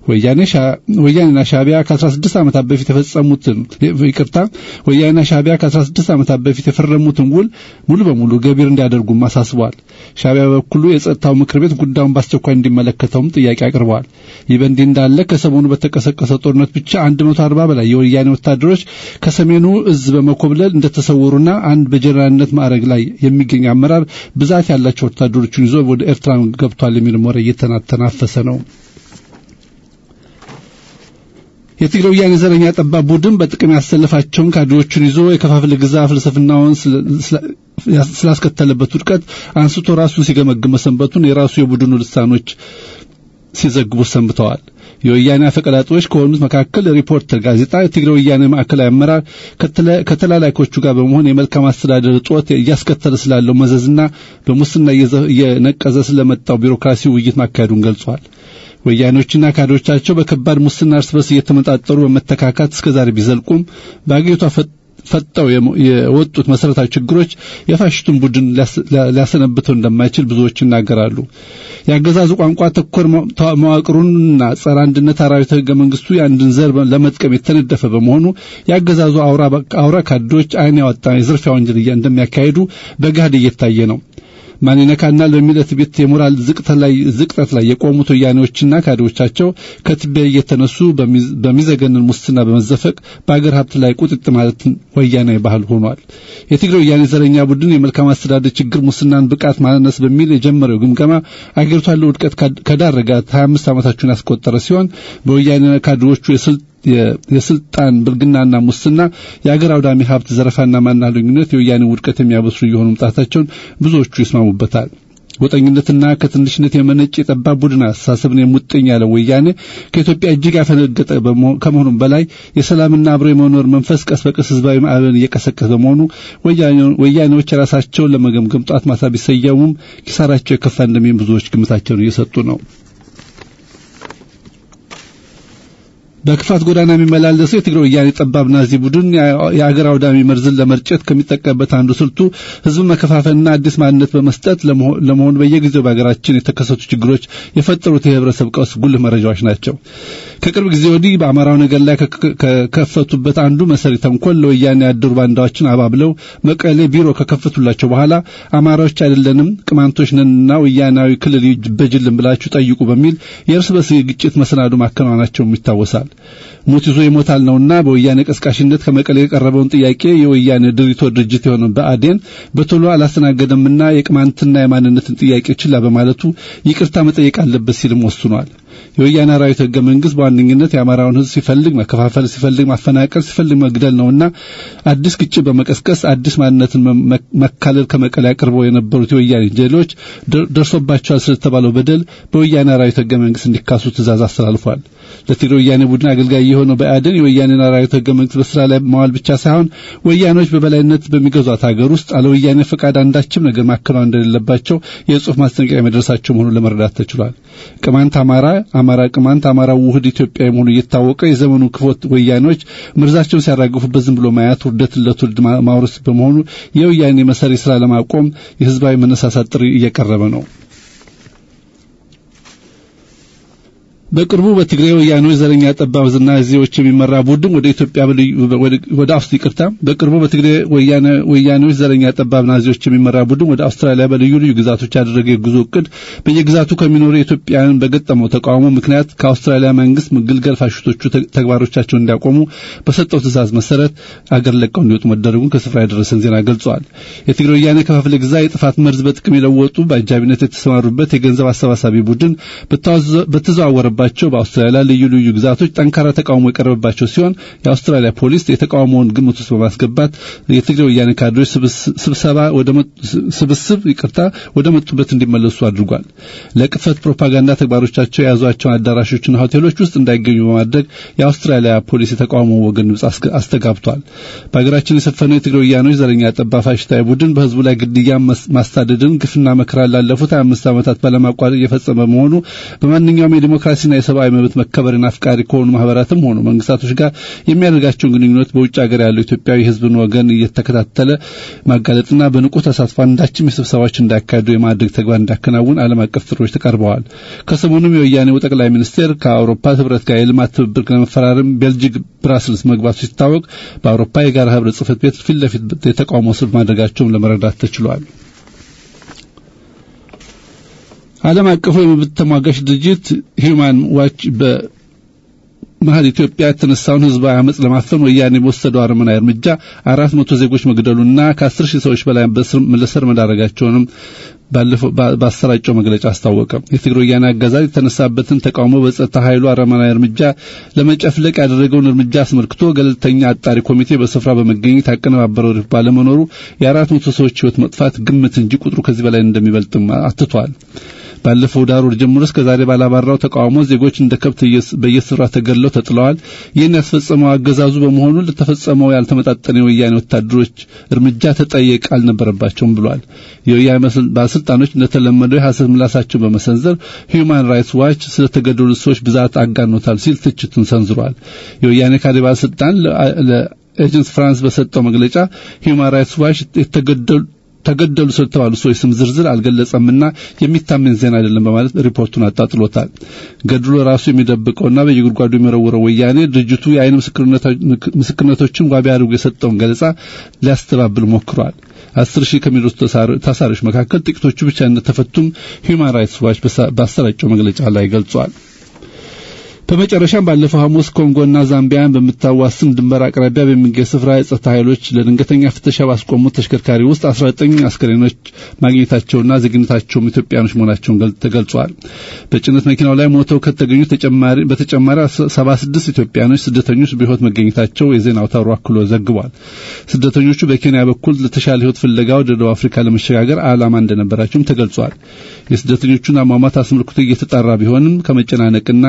ወያኔና ሻቢያ ከ16 ዓመታት በፊት የፈጸሙትን ይቅርታ ወያኔና ሻቢያ ከ16 ዓመታት በፊት የፈረሙትን ውል ሙሉ በሙሉ ገቢር እንዲያደርጉም አሳስቧል። ሻቢያ በበኩሉ የጸጥታው ምክር ቤት ጉዳዩን በአስቸኳይ እንዲመለከተውም ጥያቄ አቅርበዋል። ይህ በእንዲህ እንዳለ ከሰሞኑ በተቀሰቀሰ ጦርነት ብቻ 140 በላይ የወያኔ ወታደሮች ከሰሜኑ እዝ በመኮብለል እንደተሰወሩና አንድ በጀነራልነት ማዕረግ ላይ የሚገኝ አመራር ብዛት ያላቸው ወታደሮችን ይዞ ወደ ኤርትራ ገብቷል የሚል ወሬ እየተናፈሰ ነው። የትግራይ ወያኔ ዘረኛ ጠባብ ቡድን በጥቅም ያሰለፋቸውን ካድሬዎቹን ይዞ የከፋፍለ ግዛ ፍልስፍናውን ስላስከተለበት ውድቀት አንስቶ ራሱን ሲገመግም መሰንበቱን የራሱ የቡድኑ ልሳኖች ሲዘግቡ ሰንብተዋል። የወያኔ አፈቀላጤዎች ከሆኑት መካከል ሪፖርተር ጋዜጣ የትግራይ ወያኔ ማዕከላዊ አመራር ከተላላኪዎቹ ጋር በመሆን የመልካም አስተዳደር እጦት እያስከተለ ስላለው መዘዝና በሙስና እየነቀዘ ስለመጣው ቢሮክራሲ ውይይት ማካሄዱን ገልጿል። ወያኔዎችና ካድሬዎቻቸው በከባድ ሙስና እርስ በርስ እየተመጣጠሩ በመተካካት እስከዛሬ ቢዘልቁም በአገሪቷ ፈጠው የወጡት መሰረታዊ ችግሮች የፋሽስቱን ቡድን ሊያሰነብተው እንደማይችል ብዙዎች ይናገራሉ። የአገዛዙ ቋንቋ ተኮር መዋቅሩንና ጸረ አንድነት አራዊት ህገ መንግስቱ የአንድን ዘር ለመጥቀም የተነደፈ በመሆኑ የአገዛዙ አውራ ካድሬዎች አይን ያወጣ የዝርፊያ ወንጀል እንደሚያካሂዱ በገሃድ እየታየ ነው። ማን ይነካናል በሚል ትዕቢት የሞራል ዝቅጠት ላይ የቆሙት ወያኔዎችና ካድሬዎቻቸው ከትቢያ እየተነሱ በሚዘገንን ሙስና በመዘፈቅ በአገር ሀብት ላይ ቁጥጥ ማለት ወያኔ ባህል ሆኗል። የትግራይ ወያኔ ዘረኛ ቡድን የመልካም አስተዳደር ችግር፣ ሙስናን ብቃት ማነስ በሚል የጀመረው ግምገማ አገሪቷን ለውድቀት ከዳረጋት 25 ዓመታቸውን ያስቆጠረ ሲሆን በወያኔ ካድሬዎቹ የስልጣን ብልግናና ሙስና የአገር አውዳሚ ሀብት ዘረፋና ማናለኝነት የወያኔ ውድቀት የሚያበስሩ እየሆኑ መምጣታቸውን ብዙዎቹ ይስማሙበታል። ጎጠኝነትና ከትንሽነት የመነጭ የጠባብ ቡድን አስተሳሰብን የሙጥኝ ያለው ወያኔ ከኢትዮጵያ እጅግ ያፈነገጠ ከመሆኑም በላይ የሰላምና አብሮ የመኖር መንፈስ ቀስ በቀስ ህዝባዊ ማዕበልን እየቀሰቀሰ በመሆኑ ወያኔዎች የራሳቸውን ለመገምገም ጧት ማታ ቢሰየሙም ኪሳራቸው የከፋ እንደሚሆን ብዙዎች ግምታቸውን እየሰጡ ነው። በክፋት ጎዳና የሚመላለሰው የትግራይ ወያኔ ጠባብ ናዚ ቡድን የአገር አውዳሚ መርዝን ለመርጨት ከሚጠቀምበት አንዱ ስልቱ ህዝብ መከፋፈልና አዲስ ማንነት በመስጠት ለመሆኑ በየጊዜው በሀገራችን የተከሰቱ ችግሮች የፈጠሩት የህብረተሰብ ቀውስ ጉልህ መረጃዎች ናቸው። ከቅርብ ጊዜ ወዲህ በአማራው ነገር ላይ ከከፈቱበት አንዱ መሰሪ ተንኮል ለወያኔ ያደሩ ባንዳዎችን አባብለው መቀሌ ቢሮ ከከፈቱላቸው በኋላ አማራዎች አይደለንም ቅማንቶች ነንና ወያናዊ ክልል ይበጅልን ብላችሁ ጠይቁ በሚል የእርስ በርስ ግጭት መሰናዱ ማከናወናቸውም ይታወሳል። ሞት ይዞ ይሞታል ነውና በወያኔ ቀስቃሽነት ከመቀሌ የቀረበውን ጥያቄ የወያኔ ድሪቶ ድርጅት የሆነ በአዴን በቶሎ አላስተናገደምና የቅማንትና የማንነትን ጥያቄ ችላ በማለቱ ይቅርታ መጠየቅ አለበት ሲልም ወስኗል። የወያኔ አራዊት ህገ መንግስት በዋነኝነት የአማራውን ህዝብ ሲፈልግ መከፋፈል፣ ሲፈልግ ማፈናቀል፣ ሲፈልግ መግደል ነውና አዲስ ግጭት በመቀስቀስ አዲስ ማንነትን መካለል ከመቀሌ አቅርበው የነበሩት የወያኔ ጀሌዎች ደርሶባቸዋል ስለተባለው በደል በወያኔ አራዊት ህገ መንግስት እንዲካሱ ትእዛዝ አስተላልፏል። ለትግራይ ወያኔ ቡድን አገልጋይ የሆነው በአደን የወያኔን አራዊት ህገ መንግስት በስራ ላይ መዋል ብቻ ሳይሆን ወያኔዎች በበላይነት በሚገዟት ሀገር ውስጥ አለ ወያኔ ፈቃድ አንዳችም ነገር ማከናወን እንደሌለባቸው የጽሁፍ ማስጠንቀቂያ መድረሳቸው መሆኑን ለመረዳት ተችሏል። ቅማንት አማራ አማራ ቅማንት አማራ ውህድ ኢትዮጵያ መሆኑ እየታወቀ የዘመኑ ክፎት ወያኔዎች መርዛቸውን ሲያራግፉበት ዝም ብሎ ማየት ውርደትን ለትውልድ ማውረስ በመሆኑ የወያኔ መሰሪ ስራ ለማቆም የህዝባዊ መነሳሳት ጥሪ እየቀረበ ነው። በቅርቡ በትግራይ ወያኔዎች ዘረኛ ጠባብ ናዚዎች የሚመራ ቡድን ወደ ኢትዮጵያ ወደ አውስ ይቅርታ በቅርቡ በትግራይ ወያኔዎች ዘረኛ ጠባብ ናዚዎች የሚመራ ቡድን ወደ አውስትራሊያ በልዩ ልዩ ግዛቶች ያደረገ የጉዞ እቅድ በየግዛቱ ከሚኖሩ ኢትዮጵያውያን በገጠመው ተቃውሞ ምክንያት ከአውስትራሊያ መንግስት ግልገል ፋሽስቶቹ ተግባሮቻቸውን እንዲያቆሙ በሰጠው ትእዛዝ መሰረት አገር ለቀው እንዲወጡ መደረጉን ከስፍራ የደረሰን ዜና ገልጿል። የትግራይ ወያኔ ከፋፍለ ግዛ የጥፋት መርዝ በጥቅም የለወጡ በአጃቢነት የተሰማሩበት የገንዘብ አሰባሳቢ ቡድን በተዘዋወረባቸው በአውስትራሊያ ልዩ ልዩ ግዛቶች ጠንካራ ተቃውሞ የቀረበባቸው ሲሆን የአውስትራሊያ ፖሊስ የተቃውሞውን ግምት ውስጥ በማስገባት የትግራይ ወያኔ ካድሬዎች ስብሰባ ስብስብ ይቅርታ ወደ መጡበት እንዲመለሱ አድርጓል። ለቅፈት ፕሮፓጋንዳ ተግባሮቻቸው የያዟቸውን አዳራሾችና ሆቴሎች ውስጥ እንዳይገኙ በማድረግ የአውስትራሊያ ፖሊስ የተቃውሞ ወገን ድምፅ አስተጋብቷል። በሀገራችን የሰፈነው የትግራይ ወያኔዎች ዘረኛ ጠባ ፋሽስታዊ ቡድን በህዝቡ ላይ ግድያ፣ ማሳደድን፣ ግፍና መከራ ላለፉት 25 ዓመታት ባለማቋረጥ እየፈጸመ በመሆኑ በማንኛውም የዲሞክራሲና የሰብአዊ መብት መከበርን አፍቃሪ ከሆኑ ማህበራትም ሆኑ መንግስታቶች ጋር የሚያደርጋቸውን ግንኙነት በውጭ ሀገር ያለው ኢትዮጵያዊ ህዝብን ወገን እየተከታተለ ማጋለጥና በንቁ ተሳትፎ አንዳችም የስብሰባዎች እንዳያካሂዱ የማድረግ ተግባር እንዳከናውን ዓለም አቀፍ ጥሪዎች ተቀርበዋል። ከሰሞኑም የወያኔው ጠቅላይ ሚኒስቴር ከአውሮፓ ህብረት ጋር የልማት ትብብር ለመፈራረም ቤልጂክ ብራስልስ መግባቱ ሲታወቅ በአውሮፓ የጋራ ህብረት ጽህፈት ቤት ፊት ለፊት የተቃውሞ ሰልፍ ማድረጋቸውን ለመረዳት ተችሏል። ዓለም አቀፉ የመብት ተሟጋች ድርጅት ሂዩማን ዋች በመሀል ኢትዮጵያ የተነሳውን ህዝባዊ አመጽ ለማፈን ወያኔ በወሰደው አረመናዊ እርምጃ አራት መቶ ዜጎች መግደሉና ከአስር ሺህ ሰዎች በላይ ለእስር መዳረጋቸውንም ባለፈው ባሰራጨው መግለጫ አስታወቀ። የትግራይ ወያኔ አገዛዝ የተነሳበትን ተቃውሞ በጸጥታ ኃይሉ አረመናዊ እርምጃ ለመጨፍለቅ ያደረገውን እርምጃ አስመልክቶ ገለልተኛ አጣሪ ኮሚቴ በስፍራ በመገኘት ያቀነባበረው ሪፖርት ባለመኖሩ የአራት መቶ ሰዎች ሕይወት መጥፋት ግምት እንጂ ቁጥሩ ከዚህ በላይ እንደሚበልጥም አትቷል። ባለፈው ዳር ወር ጀምሮ እስከ ዛሬ ባላባራው ተቃውሞ ዜጎች እንደ ከብት በየስፍራ ተገድለው ተጥለዋል። ይህን ያስፈጸመው አገዛዙ በመሆኑ ለተፈጸመው ያልተመጣጠነ የወያኔ ወታደሮች እርምጃ ተጠየቅ አልነበረባቸውም ብሏል። የወያኔ ባለስልጣኖች እንደተለመደው የሐሰት ምላሳቸውን በመሰንዘር ሂዩማን ራይትስ ዋች ስለተገደሉት ሰዎች ብዛት አጋኖታል ሲል ትችቱን ሰንዝሯል። የወያኔ ካድሬ ባለስልጣን ለኤጀንስ ፍራንስ በሰጠው መግለጫ ሂዩማን ራይትስ ዋች የተገደሉ ተገደሉ ስለተባሉ ሰዎች ስም ዝርዝር አልገለጸምና የሚታመን ዜና አይደለም በማለት ሪፖርቱን አጣጥሎታል። ገድሎ ራሱ የሚደብቀውና በየጉድጓዱ የሚወረውረው ወያኔ ድርጅቱ የአይን ምስክርነቶችን ዋቢ አድርጎ የሰጠውን ገለጻ ሊያስተባብል ሞክሯል። አስር ሺህ ከሚደርሱ ታሳሪዎች መካከል ጥቂቶቹ ብቻ እንደተፈቱም ሂውማን ራይትስ ዋች ባሰራጨው መግለጫ ላይ ገልጿል። በመጨረሻም ባለፈው ሐሙስ ኮንጎና ዛምቢያን በምታዋስን ድንበር አቅራቢያ በሚገኝ ስፍራ የጸጥታ ኃይሎች ለድንገተኛ ፍተሻ ባስቆሙት ተሽከርካሪ ውስጥ 19 አስከሬኖች ማግኘታቸውና ዜግነታቸውም ኢትዮጵያኖች መሆናቸውን ተገልጿል። በጭነት መኪናው ላይ ሞተው ከተገኙ ተጨማሪ በተጨማሪ 76 ኢትዮጵያኖች ስደተኞች በሕይወት መገኘታቸው የዜና አውታሩ አክሎ ዘግቧል። ስደተኞቹ በኬንያ በኩል ለተሻለ ሕይወት ፍለጋ ወደ ደቡብ አፍሪካ ለመሸጋገር ዓላማ እንደነበራቸውም ተገልጿል። የስደተኞቹን አሟሟት አስመልክቶ እየተጣራ ቢሆንም ከመጨናነቅና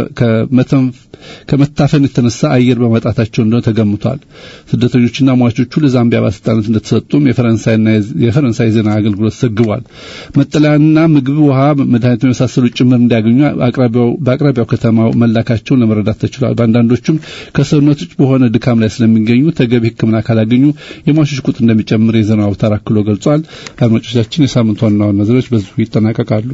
ከመታፈን የተነሳ አየር በማጣታቸው እንደሆነ ተገምቷል። ስደተኞችና ሟቾቹ ለዛምቢያ ባለስልጣናት እንደተሰጡም የፈረንሳይና የፈረንሳይ ዜና አገልግሎት ዘግቧል። መጠለያና ምግብ፣ ውሃ፣ መድኃኒት የመሳሰሉ ጭምር እንዲያገኙ በአቅራቢያው ከተማ መላካቸውን ለመረዳት ተችሏል። በአንዳንዶቹም ከሰውነት ውጭ በሆነ ድካም ላይ ስለሚገኙ ተገቢ ሕክምና ካላገኙ የሟቾች ቁጥር እንደሚጨምር የዜናው አውታር አክሎ ገልጿል። አድማጮቻችን የሳምንቱ ዋና ዋና ዜናዎች በዚሁ ይጠናቀቃሉ።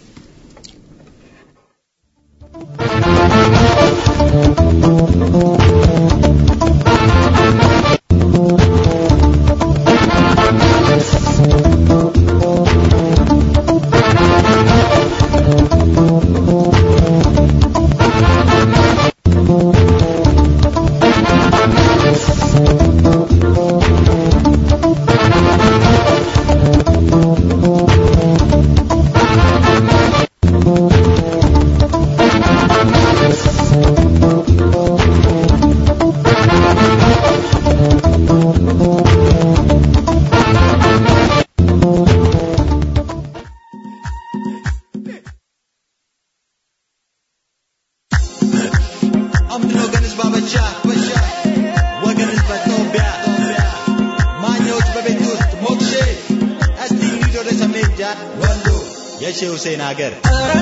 ሁሴን ሀገር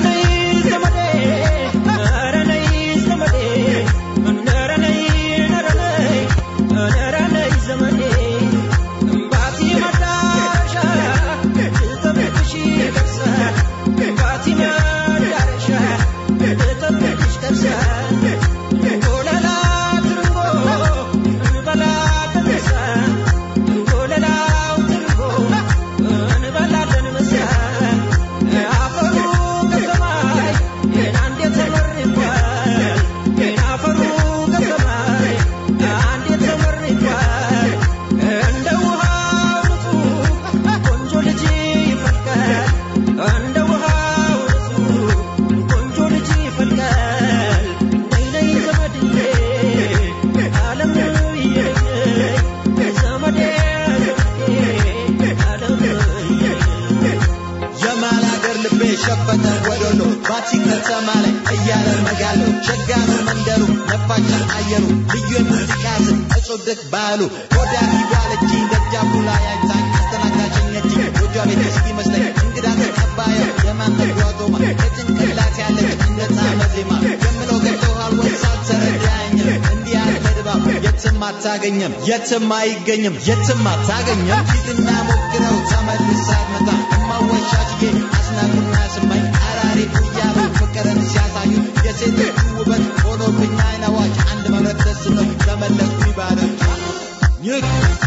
ሸፈተ ወዶሎ ባቲ ከተማ ላይ እያለ መጋሉ ሸጋ ነው መንደሩ ነፋሻ አየሩ ልዩ የሙዚቃ ስም እጹብ ድቅ ባህሉ ወዳ ሂዷለች ደጃፉ ላይ አይታኝ አስተናጋጅነች ጎጇ ቤት እስኪመስለኝ እንግዳ ተቀባየው የማመድ ጓጦማ ከጭንቅላት ያለች እንደ ጣመ ዜማ የምለው ገብተውሃል ወሳት ተረዳኝ እንዲህ ያለ ድባብ የትም አታገኘም የትም አይገኝም የትም አታገኘም ሂድና ሞክረው ተመልሳ መጣ እማወሻሽዬ አስናቁና ስማኝ አራሪ እያሉ ፍቅርን ሲያሳዩ የሴቶቹ ውበት ሆኖብኝ አይን አዋጅ አንድ መምረጥ ደስ ነው ተመለስኩ ይባላል ይህ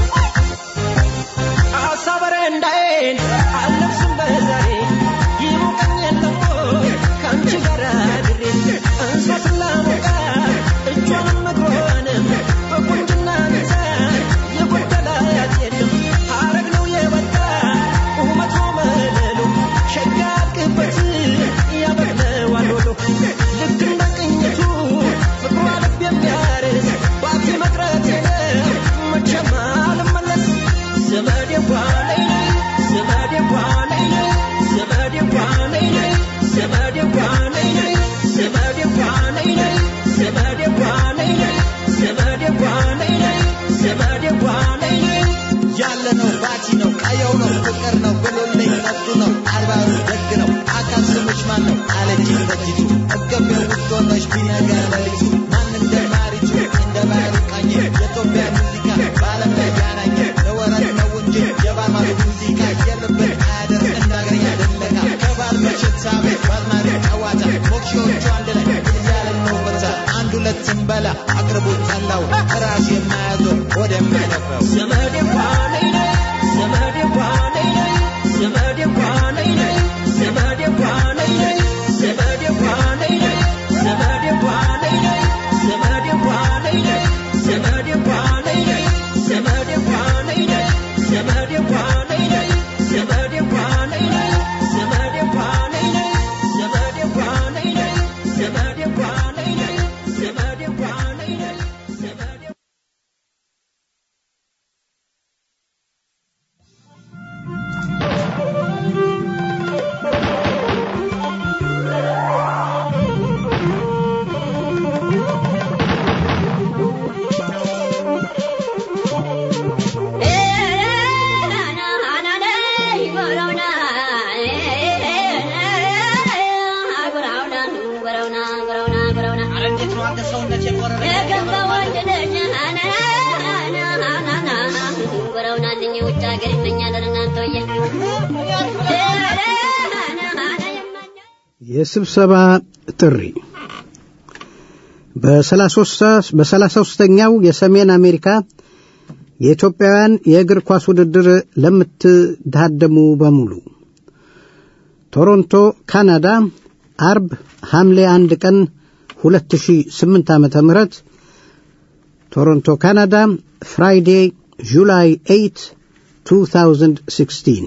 አሳበረ እንዳይን አለብስም በዛሬ ይሞቀኝ የለም ከአንቺ ጋር ድሬ እንሳትን ላሞቃት እጇንም እግሯንም በቁንጅና ሚዛን የጎደላት የለም ሐረግ ነው የወጣ ቁመቷ መለሎ አረፈው ዘመዴ እንኳን ነይ ነይ ዘመዴ እንኳን ነይ ነይ ዘመዴ እንኳን ነይ ነይ ዘመዴ እንኳን ነይ ነይ ዘመዴ እንኳን ነይ ነይ ዘመዴ እንኳን ነይ ነይ ዘመዴ እንኳን ነይ ነይ ዘመዴ እንኳን ነይ ነይ ዘመዴ እንኳን ነይ ነይ ዘመዴ እንኳን ነይ ነይ ዘመዴ እንኳን ነይ ነይ ዘመዴ እንኳን ነይ ነይ ዘመዴ እንኳን ነይ ነይ ዘመዴ እንኳን ነይ ነይ ዘመዴ እንኳን ነይ ነይ ዘመዴ አረ እንዴት ነው አንተ ሰውነት የቆረረ የስብሰባ ጥሪ በሰላሳ ሶስተኛው የሰሜን አሜሪካ የኢትዮጵያውያን የእግር ኳስ ውድድር ለምትታደሙ በሙሉ ቶሮንቶ ካናዳ አርብ ሐምሌ አንድ ቀን 2008 ዓመተ ምህረት ቶሮንቶ ካናዳ ፍራይዴ ጁላይ 8 2016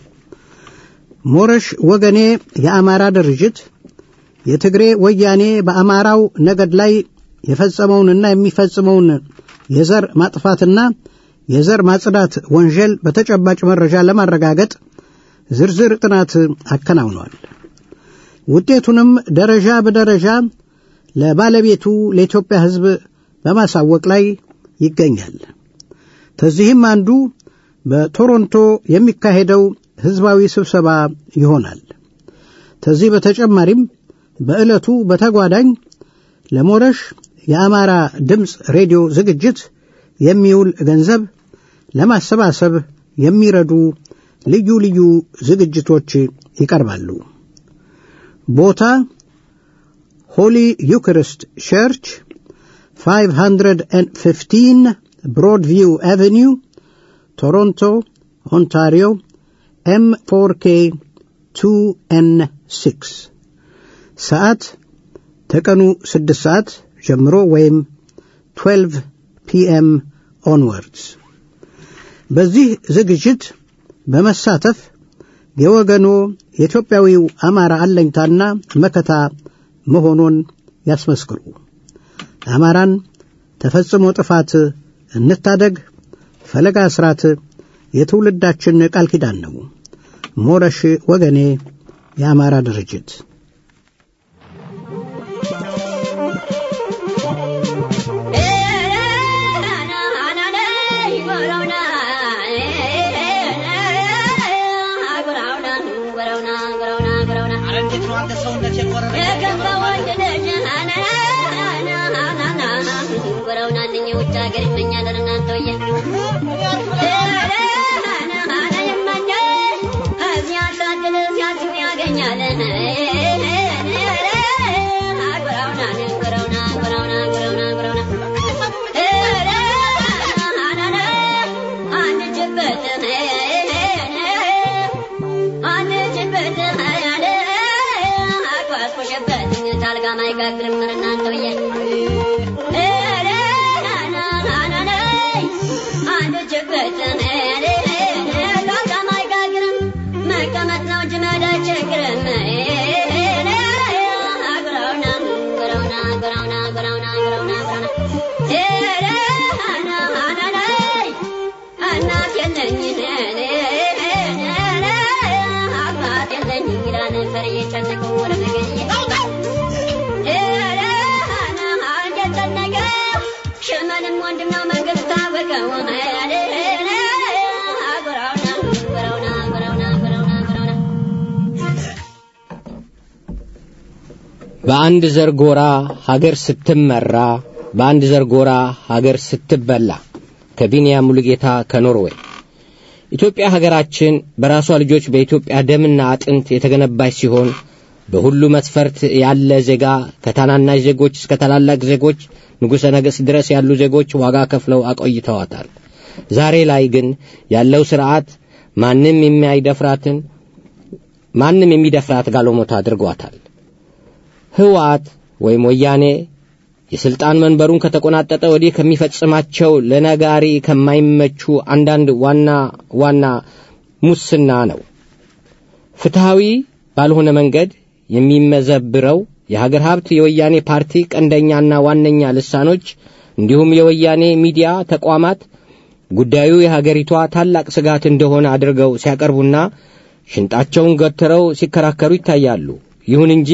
ሞረሽ ወገኔ የአማራ ድርጅት የትግሬ ወያኔ በአማራው ነገድ ላይ የፈጸመውንና የሚፈጽመውን የዘር ማጥፋትና የዘር ማጽዳት ወንጀል በተጨባጭ መረጃ ለማረጋገጥ ዝርዝር ጥናት አከናውኗል። ውጤቱንም ደረጃ በደረጃ ለባለቤቱ ለኢትዮጵያ ሕዝብ በማሳወቅ ላይ ይገኛል። ከዚህም አንዱ በቶሮንቶ የሚካሄደው ሕዝባዊ ስብሰባ ይሆናል። ከዚህ በተጨማሪም በዕለቱ በተጓዳኝ ለሞረሽ የአማራ ድምፅ ሬዲዮ ዝግጅት የሚውል ገንዘብ ለማሰባሰብ የሚረዱ ልዩ ልዩ ዝግጅቶች ይቀርባሉ። ቦታ ሆሊ ዩክሪስት ቸርች 515 ብሮድቪው አቨኒው ቶሮንቶ ኦንታሪዮ ኤም4ኬ 2ኤን6 ሰዓት ተቀኑ 6 ሰዓት ጀምሮ ወይም 12 ፒኤም ኦንወርድስ በዚህ ዝግጅት በመሳተፍ የወገኖ የኢትዮጵያዊው አማራ አለኝታና መከታ መሆኑን ያስመስክሩ። አማራን ተፈጽሞ ጥፋት እንታደግ። ፈለጋ አስራት የትውልዳችን ቃል ኪዳን ነው። ሞረሽ ወገኔ የአማራ ድርጅት አረ እንዴት ነው አንተ ሰውነት የቆረረ ሽመንም ወንድም ነው መንግስት ታወቀው አጉራውና ጉራውና ጉራውና ጉራውና ጉራውና በአንድ ዘር ጎራ ሀገር ስትመራ በአንድ ዘር ጎራ ሀገር ስትበላ ከቢንያም ሙሉጌታ ከኖርዌይ ኢትዮጵያ ሀገራችን በራሷ ልጆች በኢትዮጵያ ደምና አጥንት የተገነባች ሲሆን በሁሉ መስፈርት ያለ ዜጋ ከታናናሽ ዜጎች እስከ ታላላቅ ዜጎች ንጉሠ ነገሥት ድረስ ያሉ ዜጎች ዋጋ ከፍለው አቆይተዋታል። ዛሬ ላይ ግን ያለው ስርዓት ማንም የሚያይደፍራትን ማንም የሚደፍራት ጋለሞታ አድርጓታል። ህወሓት ወይም ወያኔ የስልጣን መንበሩን ከተቆናጠጠ ወዲህ ከሚፈጽማቸው ለነጋሪ ከማይመቹ አንዳንድ ዋና ዋና ሙስና ነው። ፍትሃዊ ባልሆነ መንገድ የሚመዘብረው የሀገር ሀብት የወያኔ ፓርቲ ቀንደኛና ዋነኛ ልሳኖች እንዲሁም የወያኔ ሚዲያ ተቋማት ጉዳዩ የሀገሪቷ ታላቅ ስጋት እንደሆነ አድርገው ሲያቀርቡና ሽንጣቸውን ገትረው ሲከራከሩ ይታያሉ። ይሁን እንጂ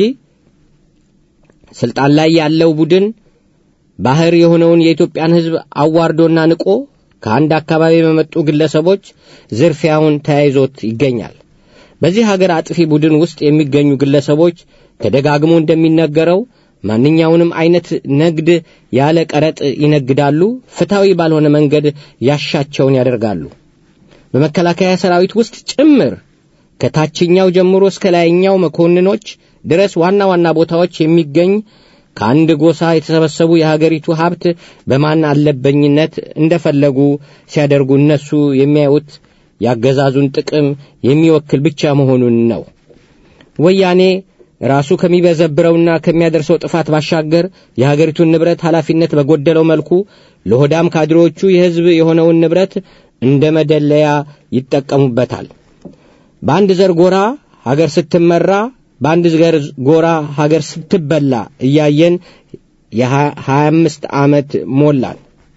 ስልጣን ላይ ያለው ቡድን ባህር የሆነውን የኢትዮጵያን ሕዝብ አዋርዶና ንቆ ከአንድ አካባቢ በመጡ ግለሰቦች ዝርፊያውን ተያይዞት ይገኛል። በዚህ ሀገር አጥፊ ቡድን ውስጥ የሚገኙ ግለሰቦች ተደጋግሞ እንደሚነገረው ማንኛውንም አይነት ንግድ ያለ ቀረጥ ይነግዳሉ፣ ፍትሐዊ ባልሆነ መንገድ ያሻቸውን ያደርጋሉ። በመከላከያ ሰራዊት ውስጥ ጭምር ከታችኛው ጀምሮ እስከ ላይኛው መኮንኖች ድረስ ዋና ዋና ቦታዎች የሚገኝ ከአንድ ጎሳ የተሰበሰቡ የሀገሪቱ ሀብት በማን አለበኝነት እንደፈለጉ ሲያደርጉ እነሱ የሚያዩት ያገዛዙን ጥቅም የሚወክል ብቻ መሆኑን ነው። ወያኔ ራሱ ከሚበዘብረውና ከሚያደርሰው ጥፋት ባሻገር የሀገሪቱን ንብረት ኃላፊነት በጎደለው መልኩ ለሆዳም ካድሬዎቹ የሕዝብ የሆነውን ንብረት እንደ መደለያ ይጠቀሙበታል። በአንድ ዘር ጎራ ሀገር ስትመራ በአንድ ዘር ጎራ ሀገር ስትበላ እያየን የሀያ አምስት ዓመት ሞላን።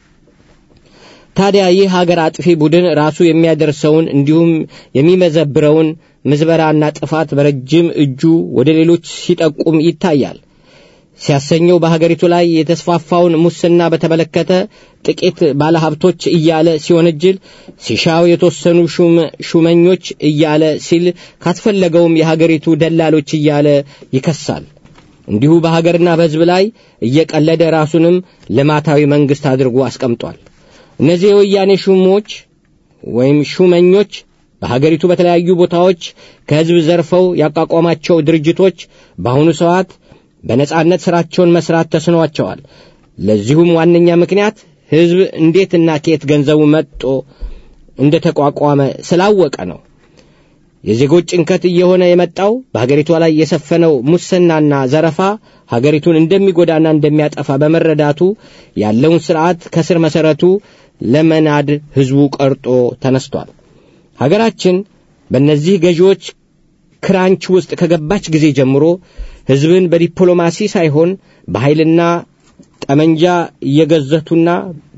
ታዲያ ይህ ሀገር አጥፊ ቡድን ራሱ የሚያደርሰውን እንዲሁም የሚመዘብረውን ምዝበራና ጥፋት በረጅም እጁ ወደ ሌሎች ሲጠቁም ይታያል። ሲያሰኘው በሀገሪቱ ላይ የተስፋፋውን ሙስና በተመለከተ ጥቂት ባለሀብቶች እያለ ሲወነጅል፣ ሲሻው የተወሰኑ ሹመኞች እያለ ሲል፣ ካስፈለገውም የሀገሪቱ ደላሎች እያለ ይከሳል። እንዲሁ በሀገርና በሕዝብ ላይ እየቀለደ ራሱንም ልማታዊ መንግሥት አድርጎ አስቀምጧል። እነዚህ የወያኔ ሹሞች ወይም ሹመኞች በሀገሪቱ በተለያዩ ቦታዎች ከሕዝብ ዘርፈው ያቋቋማቸው ድርጅቶች በአሁኑ ሰዓት በነጻነት ሥራቸውን መሥራት ተስኗቸዋል። ለዚሁም ዋነኛ ምክንያት ሕዝብ እንዴትና ከየት ገንዘቡ መጥቶ እንደ ተቋቋመ ስላወቀ ነው። የዜጎች ጭንቀት እየሆነ የመጣው በሀገሪቷ ላይ የሰፈነው ሙስናና ዘረፋ ሀገሪቱን እንደሚጎዳና እንደሚያጠፋ በመረዳቱ ያለውን ሥርዓት ከስር መሠረቱ ለመናድ ሕዝቡ ቀርጦ ተነስቷል። ሀገራችን በእነዚህ ገዢዎች ክራንች ውስጥ ከገባች ጊዜ ጀምሮ ሕዝብን በዲፕሎማሲ ሳይሆን በኃይልና ጠመንጃ እየገዘቱና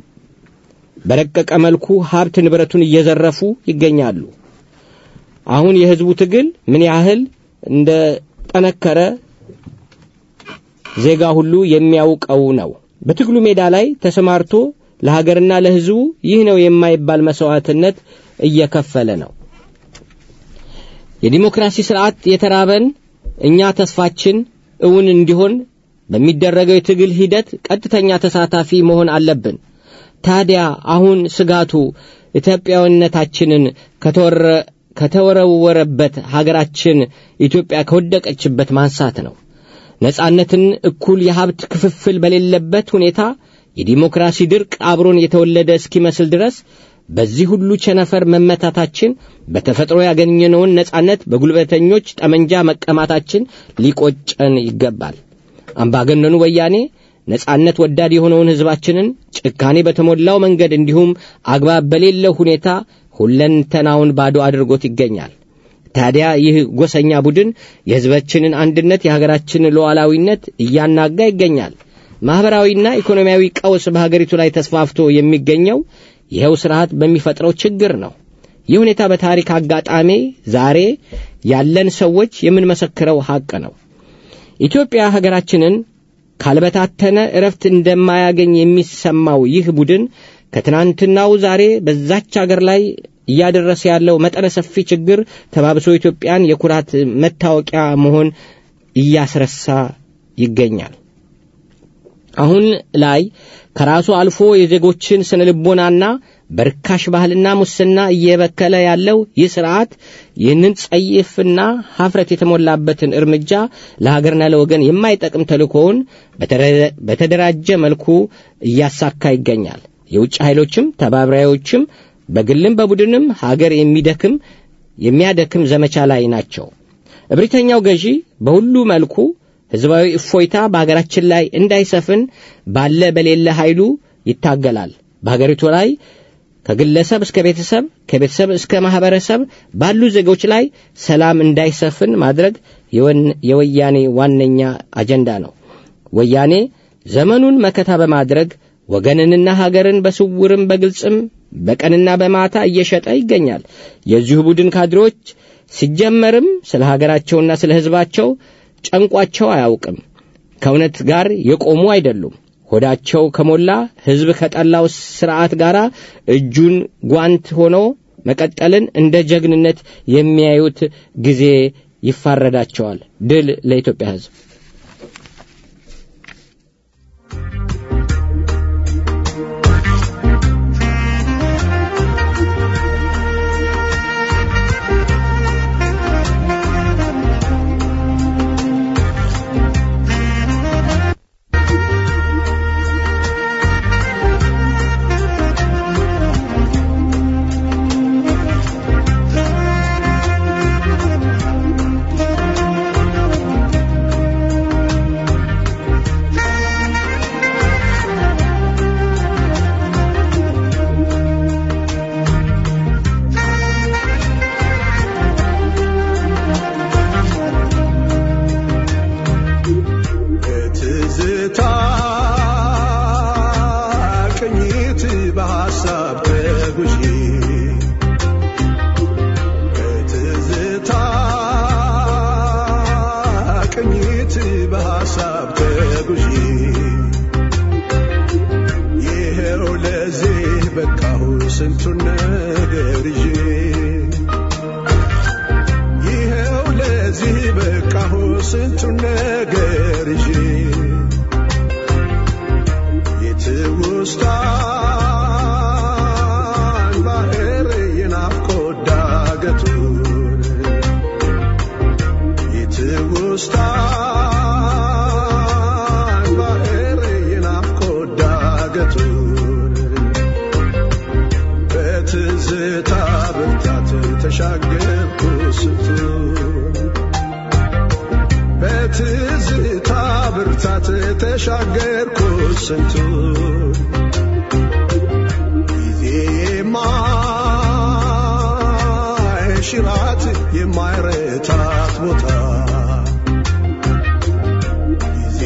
በረቀቀ መልኩ ሀብት ንብረቱን እየዘረፉ ይገኛሉ። አሁን የሕዝቡ ትግል ምን ያህል እንደ ጠነከረ ዜጋ ሁሉ የሚያውቀው ነው። በትግሉ ሜዳ ላይ ተሰማርቶ ለሀገርና ለሕዝቡ ይህ ነው የማይባል መሥዋዕትነት እየከፈለ ነው። የዲሞክራሲ ሥርዓት የተራበን እኛ ተስፋችን እውን እንዲሆን በሚደረገው የትግል ሂደት ቀጥተኛ ተሳታፊ መሆን አለብን። ታዲያ አሁን ስጋቱ ኢትዮጵያዊነታችንን ከተወረወረበት ሀገራችን ኢትዮጵያ ከወደቀችበት ማንሳት ነው። ነጻነትን፣ እኩል የሀብት ክፍፍል በሌለበት ሁኔታ የዲሞክራሲ ድርቅ አብሮን የተወለደ እስኪመስል ድረስ በዚህ ሁሉ ቸነፈር መመታታችን በተፈጥሮ ያገኘነውን ነጻነት በጉልበተኞች ጠመንጃ መቀማታችን ሊቆጨን ይገባል። አምባገነኑ ወያኔ ነጻነት ወዳድ የሆነውን ሕዝባችንን ጭካኔ በተሞላው መንገድ እንዲሁም አግባብ በሌለው ሁኔታ ሁለንተናውን ባዶ አድርጎት ይገኛል። ታዲያ ይህ ጎሰኛ ቡድን የሕዝባችንን አንድነት፣ የሀገራችንን ሉዓላዊነት እያናጋ ይገኛል። ማኅበራዊና ኢኮኖሚያዊ ቀውስ በሀገሪቱ ላይ ተስፋፍቶ የሚገኘው ይኸው ስርዓት በሚፈጥረው ችግር ነው። ይህ ሁኔታ በታሪክ አጋጣሚ ዛሬ ያለን ሰዎች የምንመሰክረው ሐቅ ነው። ኢትዮጵያ ሀገራችንን ካልበታተነ እረፍት እንደማያገኝ የሚሰማው ይህ ቡድን ከትናንትናው ዛሬ በዛች አገር ላይ እያደረሰ ያለው መጠነ ሰፊ ችግር ተባብሶ ኢትዮጵያን የኩራት መታወቂያ መሆን እያስረሳ ይገኛል። አሁን ላይ ከራሱ አልፎ የዜጎችን ስነ ልቦናና በርካሽ ባህልና ሙስና እየበከለ ያለው ይህ ስርዓት ይህንን ጸይፍና ሀፍረት የተሞላበትን እርምጃ ለሀገርና ለወገን የማይጠቅም ተልእኮውን በተደራጀ መልኩ እያሳካ ይገኛል። የውጭ ኃይሎችም ተባባሪዎችም በግልም በቡድንም ሀገር የሚደክም የሚያደክም ዘመቻ ላይ ናቸው። እብሪተኛው ገዢ በሁሉ መልኩ ሕዝባዊ እፎይታ በሀገራችን ላይ እንዳይሰፍን ባለ በሌለ ኃይሉ ይታገላል። በሀገሪቱ ላይ ከግለሰብ እስከ ቤተሰብ ከቤተሰብ እስከ ማኅበረሰብ ባሉ ዜጎች ላይ ሰላም እንዳይሰፍን ማድረግ የወያኔ ዋነኛ አጀንዳ ነው። ወያኔ ዘመኑን መከታ በማድረግ ወገንንና ሀገርን በስውርም በግልጽም በቀንና በማታ እየሸጠ ይገኛል። የዚሁ ቡድን ካድሬዎች ሲጀመርም ስለ ሀገራቸውና ስለ ሕዝባቸው ጨንቋቸው አያውቅም። ከእውነት ጋር የቆሙ አይደሉም። ሆዳቸው ከሞላ ሕዝብ ከጠላው ሥርዓት ጋር እጁን ጓንት ሆኖ መቀጠልን እንደ ጀግንነት የሚያዩት ጊዜ ይፋረዳቸዋል። ድል ለኢትዮጵያ ሕዝብ። ትዝታ ቅኝት በሐሳብ ተጉዢ ትዝታ ቅኝት በሐሳብ ተጉዢ ይኸው ለዚህ በቃሁ ስንቱን ነገር ይዤ ይኸው ለዚህ በቃሁ ስንቱን ነገር ይዤ የትውስታን ባህር የናፍቆት ዳገቱን የትውስታን ባህር የናፍቆት ዳገቱን በትዝታ ብርታት ተሻገርኩ ስንቱን በትዝታ ብርታት ተሻገርኩ ስንቱን ጊዜ የማይሽራት የማይረታት ቦታ ጊዜ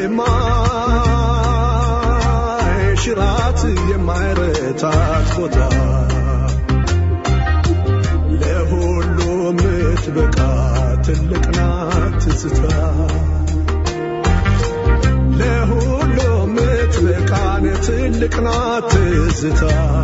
የማይሽራት የማይረታት ቦታ ለሁሉ ምትበቃ ትልቅ ናት ትዝታ ለሁሉ ምትበቃን ትልቅ ናት ትዝታ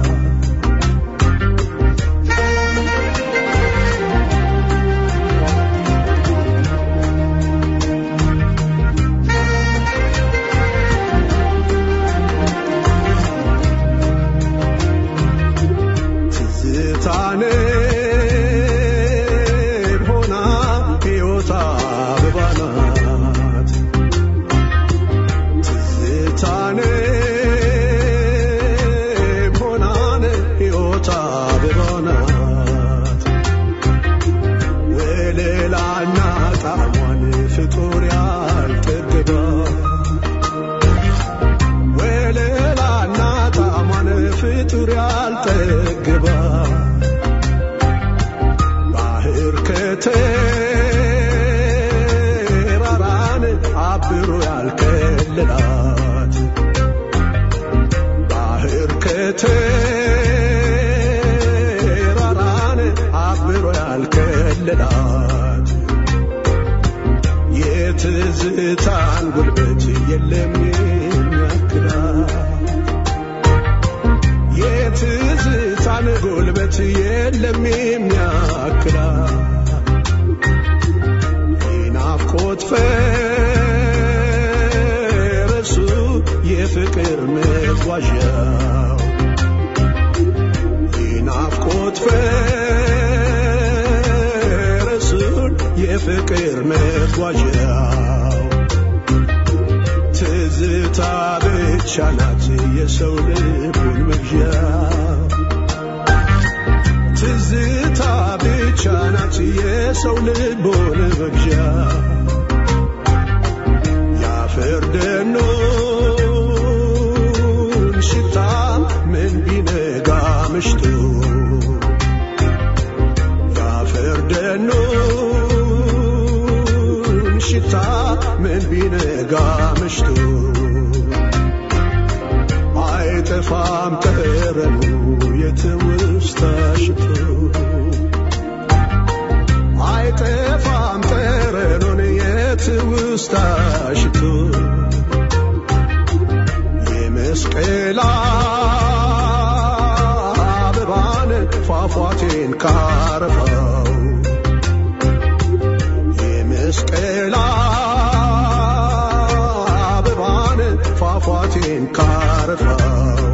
ትዝታን ሆና ሕይወት አበባ ናት ትዝታን ሆናን ሕይወት አበባ ናት ወለላና ጣዕሟን ፍጡር ያልጠገባ ወለላና ጣዕሟን ፍጡር ያልጠገባ ባህር ከተራራን አብሮ ያልከለላት ባህር ከተራራን አብሮ ያልከለላት የትዝታን ጉልበት የለም የሚያክላት የትዝታን ጉልበት የለም የሚያክላት የናፍቆት ፈረሱ የፍቅር መጓዣው የናፍቆት ፈረሱን የፍቅር መጓዣው ትዝታ ብቻ ናት የሰው ልቡን የሰው ልቦን መግዣ የአፈር ደኖን ሽታ ምን ቢነጋ ምሽቱ የአፈር ደኖን ሽታ ምን ቢነጋ ምሽቱ አይጠፋም ጠረኑ የትውስታ ሽቱ አይጠፋም ጠረኑን የትውስታ ሽቱ የመስቀል አበባን ፏፏቴን ካረፋው የመስቀል አበባን ፏፏቴን ካረፋው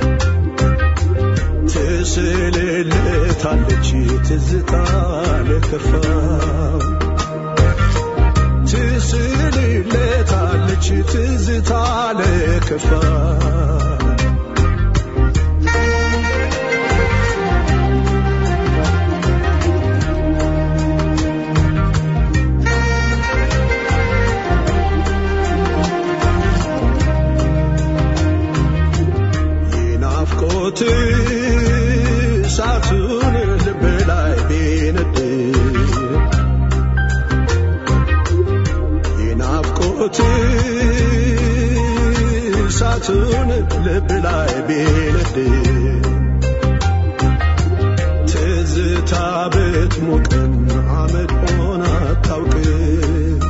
ትስልልታለች ትዝታ ለከፋው ትስልልታለች ትዝታ ለከፋው የናፍቆት እሳቱን ልብ ላይ ቢነድ የናፍቆት እሳቱን ልብ ላይ ቢነድ ትዝታ ብትሞቅም አመድ ሆና አታውቅም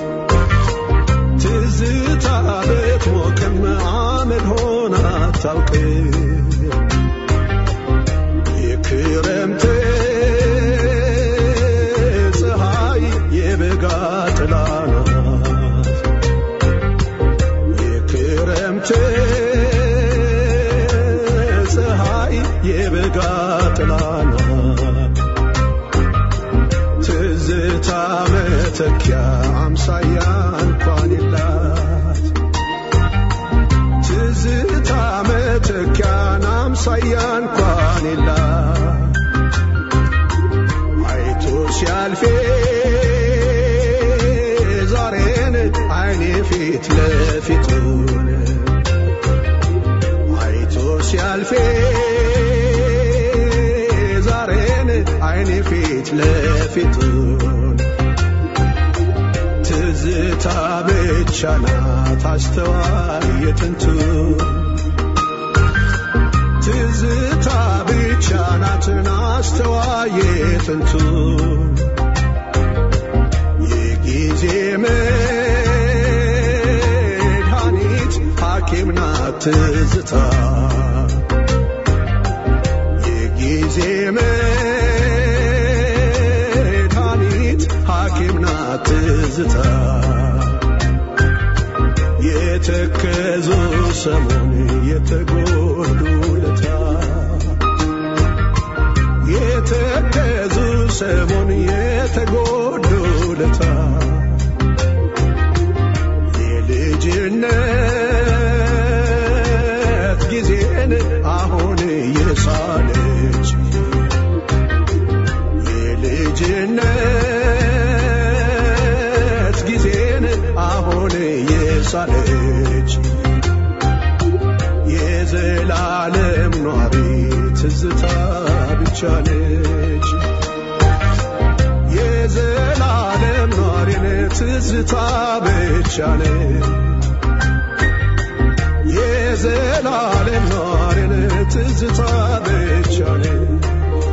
ትዝታ ብትሞቅም አመድ ሆና አታውቅም የክረምት ፀሐይ የበጋ ጥላ ናት የክረምት ፀሐይ የበጋ ጥላ ናት ትዝታ መተኪያ አምሳያ እንኳን የላት ትዝታ መተኪያን አምሳያ እንኳን የላት አይቶ ሲያልፌ ዛሬን አይኔ ፊት ለፊቱን አይቶ ሲያልፌ ዛሬን አይኔ ፊት ለፊቱን ትዝታ ብቻ ናት አስተዋይ የጥንቱ ትዝታ ብቻ ናትን አስተዋይ የጥንቱ የጊዜ መድኃኒት ሐኪም ናት ትዝታ የጊዜ መድኃኒት ሐኪም ናት ትዝታ የተከዙ ሰሞን የተጎዱ ለታ የተከዙ ሰሞን የተጎዱ ለታ የልጅነት ጊዜን አሁን የሳለች የልጅነት ጊዜን አሁን የሳለች የዘላለም ኗሪ ትዝታ ብቻ ነች የዘላለም ኗሪን ትዝታ ብቻ ነች የዘላለም ኗሪን ትዝታ ብቻ ነች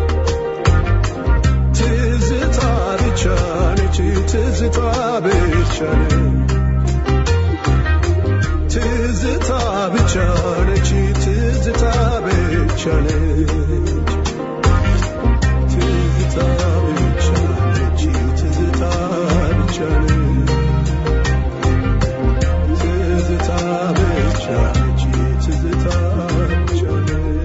ትዝታ ብቻ ነች ትዝታ ብቻ ነች ትዝታ ብቻ ነች ትዝታ ብቻ ነች ትዝታ ብቻ ነች ትዝታ ብቻ ነች ትዝታ ብቻ ነች ትዝታ ብቻ ነች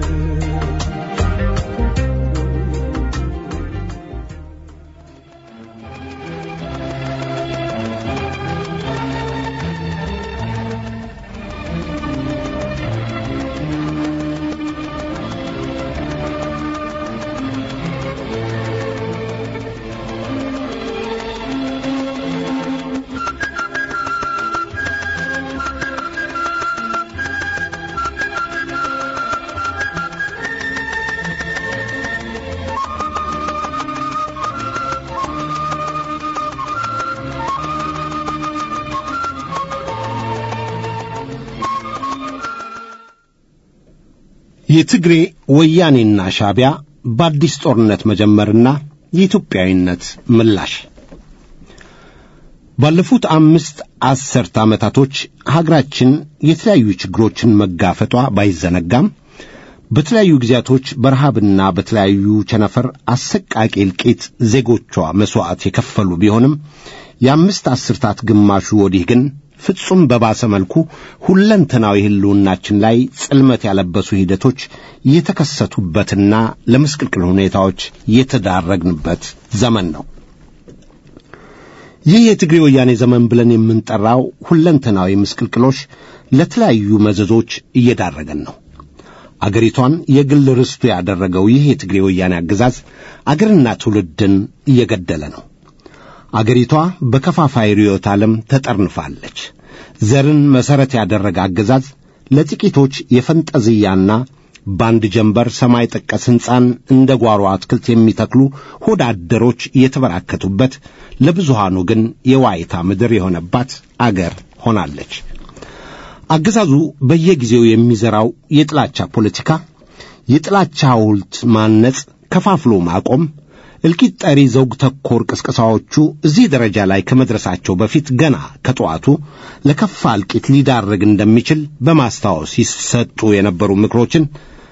Thank የትግሬ ወያኔና ሻቢያ በአዲስ ጦርነት መጀመርና የኢትዮጵያዊነት ምላሽ ባለፉት አምስት አስርተ ዓመታቶች ሀገራችን የተለያዩ ችግሮችን መጋፈጧ ባይዘነጋም በተለያዩ ጊዜያቶች በረሃብና በተለያዩ ቸነፈር አሰቃቂ እልቂት ዜጎቿ መሥዋዕት የከፈሉ ቢሆንም የአምስት አስርታት ግማሹ ወዲህ ግን ፍጹም በባሰ መልኩ ሁለንተናዊ ሕልውናችን ላይ ጽልመት ያለበሱ ሂደቶች የተከሰቱበትና ለምስቅልቅል ሁኔታዎች የተዳረግንበት ዘመን ነው። ይህ የትግሬ ወያኔ ዘመን ብለን የምንጠራው ሁለንተናዊ ምስቅልቅሎች ለተለያዩ መዘዞች እየዳረገን ነው። አገሪቷን የግል ርስቱ ያደረገው ይህ የትግሬ ወያኔ አገዛዝ አገርና ትውልድን እየገደለ ነው። አገሪቷ በከፋፋይ ርዕዮተ ዓለም ተጠርንፋለች። ዘርን መሠረት ያደረገ አገዛዝ ለጥቂቶች የፈንጠዝያና በአንድ ጀንበር ሰማይ ጠቀስ ሕንፃን እንደ ጓሮ አትክልት የሚተክሉ ሆዳ አደሮች የተበራከቱበት፣ ለብዙሃኑ ግን የዋይታ ምድር የሆነባት አገር ሆናለች። አገዛዙ በየጊዜው የሚዘራው የጥላቻ ፖለቲካ፣ የጥላቻ ሐውልት ማነጽ፣ ከፋፍሎ ማቆም እልቂት ጠሪ ዘውግ ተኮር ቅስቀሳዎቹ እዚህ ደረጃ ላይ ከመድረሳቸው በፊት ገና ከጠዋቱ ለከፋ እልቂት ሊዳርግ እንደሚችል በማስታወስ ይሰጡ የነበሩ ምክሮችን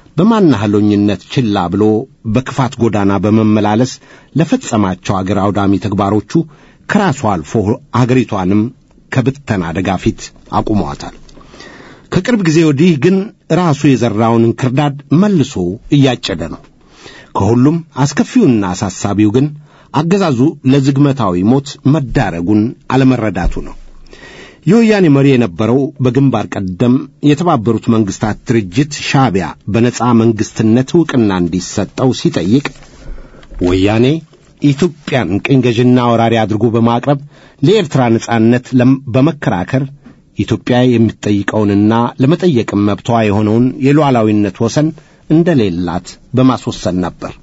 በማናህሎኝነት ችላ ብሎ በክፋት ጎዳና በመመላለስ ለፈጸማቸው አገር አውዳሚ ተግባሮቹ ከራሱ አልፎ አገሪቷንም ከብተና አደጋ ፊት አቁሟታል። ከቅርብ ጊዜ ወዲህ ግን ራሱ የዘራውን እንክርዳድ መልሶ እያጨደ ነው። ከሁሉም አስከፊውና አሳሳቢው ግን አገዛዙ ለዝግመታዊ ሞት መዳረጉን አለመረዳቱ ነው። የወያኔ መሪ የነበረው በግንባር ቀደም የተባበሩት መንግስታት ድርጅት ሻቢያ በነጻ መንግስትነት ዕውቅና እንዲሰጠው ሲጠይቅ ወያኔ ኢትዮጵያን ቅኝ ገዥና ወራሪ አድርጎ በማቅረብ ለኤርትራ ነጻነት በመከራከር ኢትዮጵያ የምትጠይቀውንና ለመጠየቅም መብቷ የሆነውን የሉዓላዊነት ወሰን እንደሌላት በማስወሰን ነበር።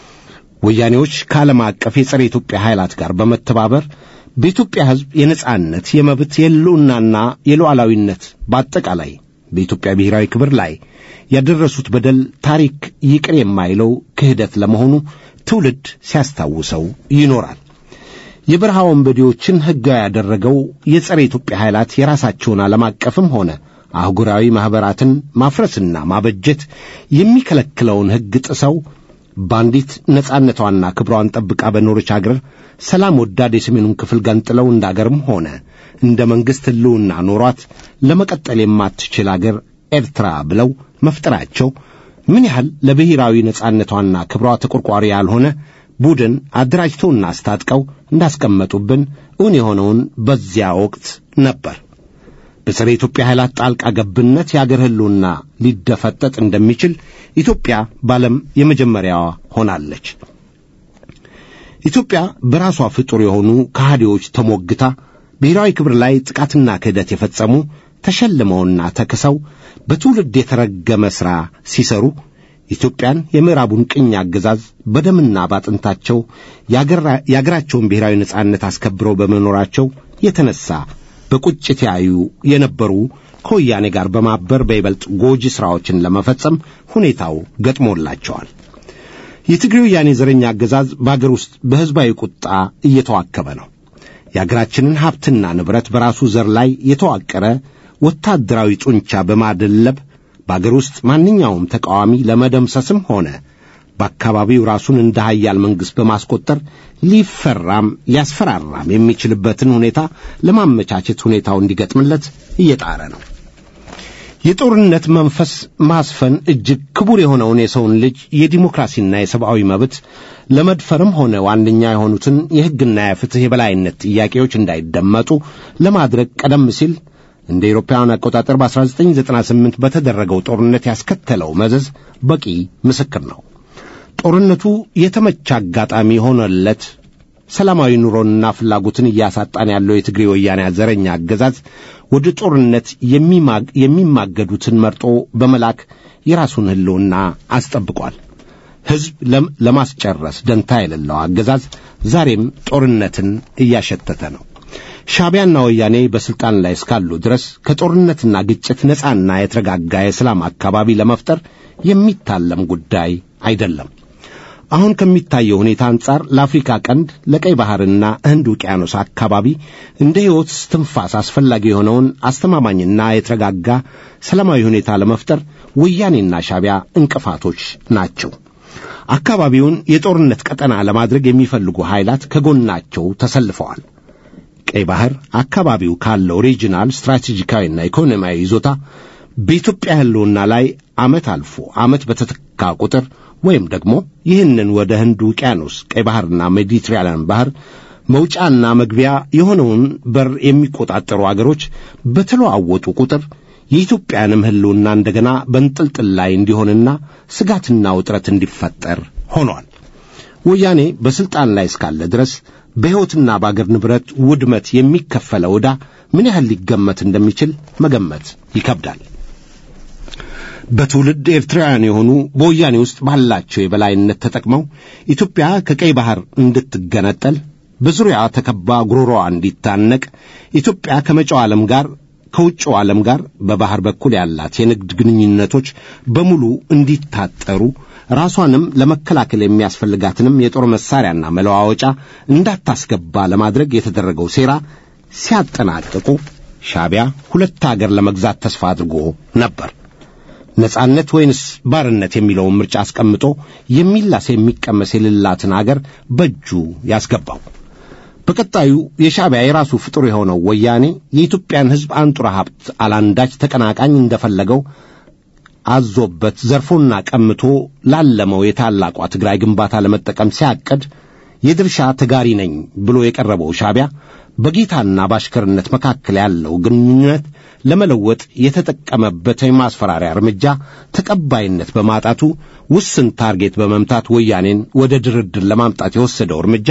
ወያኔዎች ከዓለም አቀፍ የጸረ ኢትዮጵያ ኃይላት ጋር በመተባበር በኢትዮጵያ ሕዝብ የነጻነት፣ የመብት፣ የሕልውናና የሉዓላዊነት በአጠቃላይ በኢትዮጵያ ብሔራዊ ክብር ላይ ያደረሱት በደል ታሪክ ይቅር የማይለው ክህደት ለመሆኑ ትውልድ ሲያስታውሰው ይኖራል። የበረሃ ወንበዴዎችን ሕጋዊ ያደረገው የጸረ ኢትዮጵያ ኃይላት የራሳቸውን ዓለም አቀፍም ሆነ አህጉራዊ ማኅበራትን ማፍረስና ማበጀት የሚከለክለውን ሕግ ጥሰው በአንዲት ነጻነቷና ክብሯን ጠብቃ በኖረች አገር ሰላም ወዳድ የሰሜኑን ክፍል ገንጥለው እንደ አገርም ሆነ እንደ መንግሥት ሕልውና ኖሯት ለመቀጠል የማትችል አገር ኤርትራ ብለው መፍጠራቸው ምን ያህል ለብሔራዊ ነጻነቷና ክብሯ ተቆርቋሪ ያልሆነ ቡድን አደራጅተውና አስታጥቀው እንዳስቀመጡብን እውን የሆነውን በዚያ ወቅት ነበር። በጸረ ኢትዮጵያ ኃይላት ጣልቃ ገብነት የአገር ሕልውና ሊደፈጠጥ እንደሚችል ኢትዮጵያ በዓለም የመጀመሪያዋ ሆናለች። ኢትዮጵያ በራሷ ፍጡር የሆኑ ከሃዲዎች ተሞግታ ብሔራዊ ክብር ላይ ጥቃትና ክህደት የፈጸሙ ተሸልመውና ተክሰው በትውልድ የተረገመ ሥራ ሲሰሩ ኢትዮጵያን የምዕራቡን ቅኝ አገዛዝ በደምና ባጥንታቸው የአገራቸውን ብሔራዊ ነጻነት አስከብረው በመኖራቸው የተነሣ በቁጭት ያዩ የነበሩ ከወያኔ ጋር በማበር በይበልጥ ጎጂ ሥራዎችን ለመፈጸም ሁኔታው ገጥሞላቸዋል። የትግሬ ወያኔ ዘረኛ አገዛዝ በአገር ውስጥ በሕዝባዊ ቁጣ እየተዋከበ ነው። የአገራችንን ሀብትና ንብረት በራሱ ዘር ላይ የተዋቀረ ወታደራዊ ጡንቻ በማደለብ በአገር ውስጥ ማንኛውም ተቃዋሚ ለመደምሰስም ሆነ በአካባቢው ራሱን እንደ ሀያል መንግሥት በማስቆጠር ሊፈራም ሊያስፈራራም የሚችልበትን ሁኔታ ለማመቻቸት ሁኔታው እንዲገጥምለት እየጣረ ነው። የጦርነት መንፈስ ማስፈን እጅግ ክቡር የሆነውን የሰውን ልጅ የዲሞክራሲና የሰብአዊ መብት ለመድፈርም ሆነ ዋነኛ የሆኑትን የሕግና የፍትሕ የበላይነት ጥያቄዎች እንዳይደመጡ ለማድረግ ቀደም ሲል እንደ ኤሮፓውያን አቆጣጠር በ1998 በተደረገው ጦርነት ያስከተለው መዘዝ በቂ ምስክር ነው። ጦርነቱ የተመቸ አጋጣሚ የሆነለት ሰላማዊ ኑሮንና ፍላጎትን እያሳጣን ያለው የትግሬ ወያኔ ዘረኛ አገዛዝ ወደ ጦርነት የሚማገዱትን መርጦ በመላክ የራሱን ሕልውና አስጠብቋል። ሕዝብ ለማስጨረስ ደንታ የሌለው አገዛዝ ዛሬም ጦርነትን እያሸተተ ነው። ሻቢያና ወያኔ በሥልጣን ላይ እስካሉ ድረስ ከጦርነትና ግጭት ነፃና የተረጋጋ የሰላም አካባቢ ለመፍጠር የሚታለም ጉዳይ አይደለም። አሁን ከሚታየው ሁኔታ አንጻር ለአፍሪካ ቀንድ ለቀይ ባሕርና ህንድ ውቅያኖስ አካባቢ እንደ ሕይወት ትንፋስ አስፈላጊ የሆነውን አስተማማኝና የተረጋጋ ሰላማዊ ሁኔታ ለመፍጠር ወያኔና ሻቢያ እንቅፋቶች ናቸው። አካባቢውን የጦርነት ቀጠና ለማድረግ የሚፈልጉ ኃይላት ከጎናቸው ተሰልፈዋል። ቀይ ባሕር አካባቢው ካለው ሪጂናል ስትራቴጂካዊና ኢኮኖሚያዊ ይዞታ በኢትዮጵያ ህልውና ላይ ዓመት አልፎ ዓመት በተተካ ቁጥር ወይም ደግሞ ይህንን ወደ ህንድ ውቅያኖስ ቀይ ባሕርና ሜዲትራንያን ባሕር መውጫና መግቢያ የሆነውን በር የሚቆጣጠሩ አገሮች በተለዋወጡ ቁጥር የኢትዮጵያንም ህልውና እንደገና በንጥልጥል ላይ እንዲሆንና ስጋትና ውጥረት እንዲፈጠር ሆኗል። ወያኔ በስልጣን ላይ እስካለ ድረስ በሕይወትና በአገር ንብረት ውድመት የሚከፈለው ዕዳ ምን ያህል ሊገመት እንደሚችል መገመት ይከብዳል። በትውልድ ኤርትራውያን የሆኑ በወያኔ ውስጥ ባላቸው የበላይነት ተጠቅመው ኢትዮጵያ ከቀይ ባሕር እንድትገነጠል በዙሪያ ተከባ ጉሮሮዋ እንዲታነቅ ኢትዮጵያ ከመጪው ዓለም ጋር ከውጭው ዓለም ጋር በባሕር በኩል ያላት የንግድ ግንኙነቶች በሙሉ እንዲታጠሩ ራሷንም ለመከላከል የሚያስፈልጋትንም የጦር መሳሪያና መለዋወጫ እንዳታስገባ ለማድረግ የተደረገው ሴራ ሲያጠናቅቁ ሻቢያ ሁለት አገር ለመግዛት ተስፋ አድርጎ ነበር። ነጻነት ወይንስ ባርነት የሚለውን ምርጫ አስቀምጦ የሚላስ የሚቀመስ የሌላትን አገር በእጁ ያስገባው። በቀጣዩ የሻቢያ የራሱ ፍጡር የሆነው ወያኔ የኢትዮጵያን ሕዝብ አንጡራ ሀብት አላንዳች ተቀናቃኝ እንደፈለገው አዞበት ዘርፎና ቀምቶ ላለመው የታላቋ ትግራይ ግንባታ ለመጠቀም ሲያቅድ የድርሻ ተጋሪ ነኝ ብሎ የቀረበው ሻቢያ በጌታና በአሽከርነት መካከል ያለው ግንኙነት ለመለወጥ የተጠቀመበት የማስፈራሪያ እርምጃ ተቀባይነት በማጣቱ ውስን ታርጌት በመምታት ወያኔን ወደ ድርድር ለማምጣት የወሰደው እርምጃ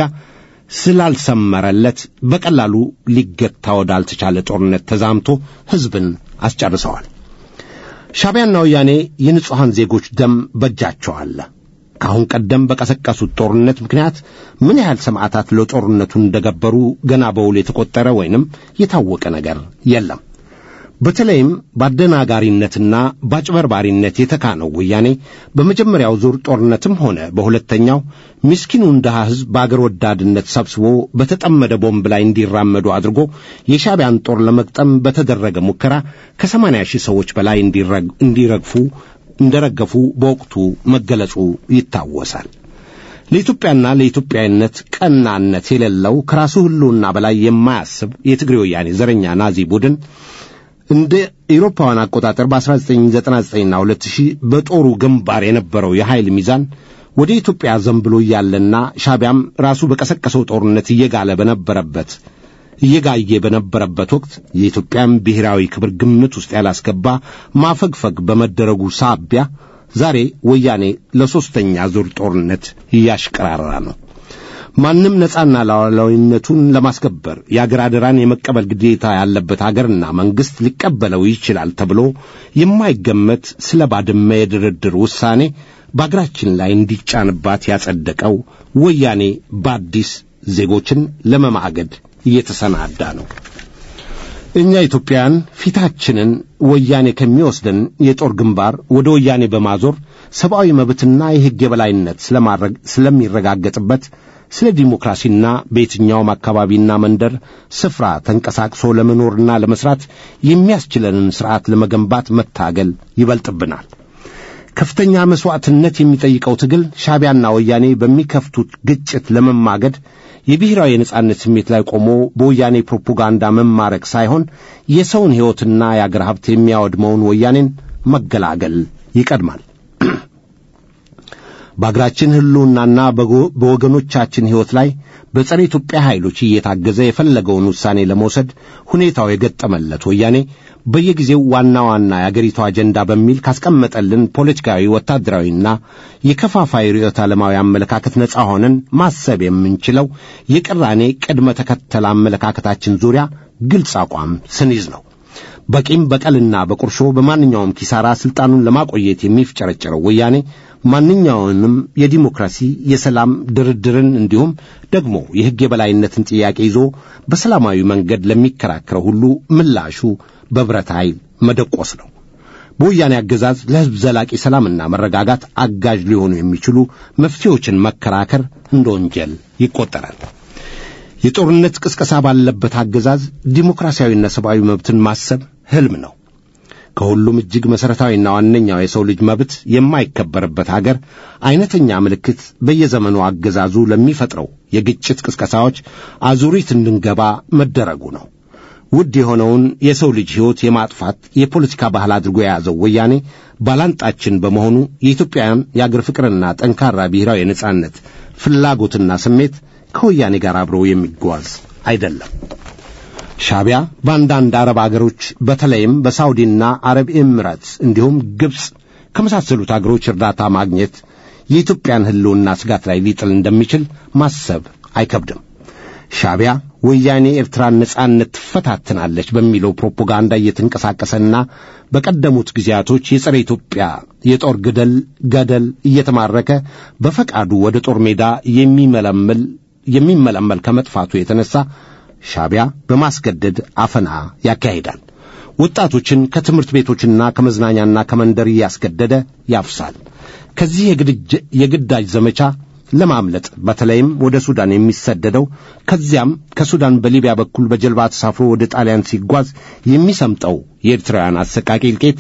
ስላልሰመረለት በቀላሉ ሊገታ ወዳልተቻለ ጦርነት ተዛምቶ ሕዝብን አስጨርሰዋል። ሻቢያና ወያኔ የንጹሐን ዜጎች ደም በእጃቸው አለ። ከአሁን ቀደም በቀሰቀሱት ጦርነት ምክንያት ምን ያህል ሰማዕታት ለጦርነቱ እንደገበሩ ገና በውል የተቆጠረ ወይንም የታወቀ ነገር የለም። በተለይም በአደናጋሪነትና በአጭበርባሪነት የተካነው ወያኔ በመጀመሪያው ዙር ጦርነትም ሆነ በሁለተኛው ምስኪኑን ድሃ ሕዝብ በአገር ወዳድነት ሰብስቦ በተጠመደ ቦምብ ላይ እንዲራመዱ አድርጎ የሻቢያን ጦር ለመግጠም በተደረገ ሙከራ ከሰማንያ ሺህ ሰዎች በላይ እንዲረግፉ እንደረገፉ በወቅቱ መገለጹ ይታወሳል። ለኢትዮጵያና ለኢትዮጵያዊነት ቀናነት የሌለው ከራሱ ሕልውና በላይ የማያስብ የትግሬ ወያኔ ዘረኛ ናዚ ቡድን እንደ ኤሮፓውያን አቆጣጠር በ1999ና 2000 በጦሩ ግንባር የነበረው የኃይል ሚዛን ወደ ኢትዮጵያ ዘንብሎ እያለና ሻቢያም ራሱ በቀሰቀሰው ጦርነት እየጋለ በነበረበት እየጋየ በነበረበት ወቅት የኢትዮጵያን ብሔራዊ ክብር ግምት ውስጥ ያላስገባ ማፈግፈግ በመደረጉ ሳቢያ ዛሬ ወያኔ ለሦስተኛ ዙር ጦርነት እያሽቀራራ ነው። ማንም ነጻና ሉዓላዊነቱን ለማስከበር የአገር አደራን የመቀበል ግዴታ ያለበት አገርና መንግሥት ሊቀበለው ይችላል ተብሎ የማይገመት ስለ ባድመ የድርድር ውሳኔ በአገራችን ላይ እንዲጫንባት ያጸደቀው ወያኔ በአዲስ ዜጎችን ለመማገድ እየተሰናዳ ነው። እኛ ኢትዮጵያውያን ፊታችንን ወያኔ ከሚወስደን የጦር ግንባር ወደ ወያኔ በማዞር ሰብአዊ መብትና የሕግ የበላይነት ስለሚረጋገጥበት ስለ ዲሞክራሲና በየትኛውም አካባቢና መንደር ስፍራ ተንቀሳቅሶ ለመኖርና ለመስራት የሚያስችለንን ሥርዓት ለመገንባት መታገል ይበልጥብናል። ከፍተኛ መሥዋዕትነት የሚጠይቀው ትግል ሻቢያና ወያኔ በሚከፍቱት ግጭት ለመማገድ የብሔራዊ የነጻነት ስሜት ላይ ቆሞ በወያኔ ፕሮፓጋንዳ መማረክ ሳይሆን የሰውን ሕይወትና የአገር ሀብት የሚያወድመውን ወያኔን መገላገል ይቀድማል። በአገራችን ሕልውናና በወገኖቻችን ሕይወት ላይ በጸረ ኢትዮጵያ ኃይሎች እየታገዘ የፈለገውን ውሳኔ ለመውሰድ ሁኔታው የገጠመለት ወያኔ በየጊዜው ዋና ዋና የአገሪቱ አጀንዳ በሚል ካስቀመጠልን ፖለቲካዊ፣ ወታደራዊና የከፋፋይ ርዕዮተ ዓለማዊ አመለካከት ነጻ ሆነን ማሰብ የምንችለው የቅራኔ ቅድመ ተከተል አመለካከታችን ዙሪያ ግልጽ አቋም ስንይዝ ነው። በቂም በቀልና በቁርሾ በማንኛውም ኪሳራ ስልጣኑን ለማቆየት የሚፍጨረጨረው ወያኔ ማንኛውንም የዲሞክራሲ የሰላም ድርድርን እንዲሁም ደግሞ የሕግ የበላይነትን ጥያቄ ይዞ በሰላማዊ መንገድ ለሚከራከረው ሁሉ ምላሹ በብረት ኃይል መደቆስ ነው። በወያኔ አገዛዝ ለሕዝብ ዘላቂ ሰላምና መረጋጋት አጋዥ ሊሆኑ የሚችሉ መፍትሄዎችን መከራከር እንደ ወንጀል ይቆጠራል። የጦርነት ቅስቀሳ ባለበት አገዛዝ ዲሞክራሲያዊና ሰብአዊ መብትን ማሰብ ሕልም ነው። ከሁሉም እጅግ መሠረታዊና ዋነኛው የሰው ልጅ መብት የማይከበርበት አገር አይነተኛ ምልክት በየዘመኑ አገዛዙ ለሚፈጥረው የግጭት ቅስቀሳዎች አዙሪት እንድንገባ መደረጉ ነው። ውድ የሆነውን የሰው ልጅ ሕይወት የማጥፋት የፖለቲካ ባህል አድርጎ የያዘው ወያኔ ባላንጣችን በመሆኑ የኢትዮጵያውያን የአገር ፍቅርና ጠንካራ ብሔራዊ የነጻነት ፍላጎትና ስሜት ከወያኔ ጋር አብሮ የሚጓዝ አይደለም። ሻቢያ በአንዳንድ አረብ አገሮች በተለይም በሳውዲና አረብ ኤሚራት እንዲሁም ግብፅ ከመሳሰሉት አገሮች እርዳታ ማግኘት የኢትዮጵያን ሕልውና ስጋት ላይ ሊጥል እንደሚችል ማሰብ አይከብድም። ሻቢያ ወያኔ ኤርትራን ነጻነት ትፈታትናለች በሚለው ፕሮፓጋንዳ እየተንቀሳቀሰና በቀደሙት ጊዜያቶች የጸረ ኢትዮጵያ የጦር ገደል ገደል እየተማረከ በፈቃዱ ወደ ጦር ሜዳ የሚመለመል የሚመለመል ከመጥፋቱ የተነሳ ሻቢያ በማስገደድ አፈና ያካሂዳል። ወጣቶችን ከትምህርት ቤቶችና ከመዝናኛና ከመንደር እያስገደደ ያፍሳል። ከዚህ የግዳጅ ዘመቻ ለማምለጥ በተለይም ወደ ሱዳን የሚሰደደው ከዚያም ከሱዳን በሊቢያ በኩል በጀልባ ተሳፍሮ ወደ ጣሊያን ሲጓዝ የሚሰምጠው የኤርትራውያን አሰቃቂ እልቂት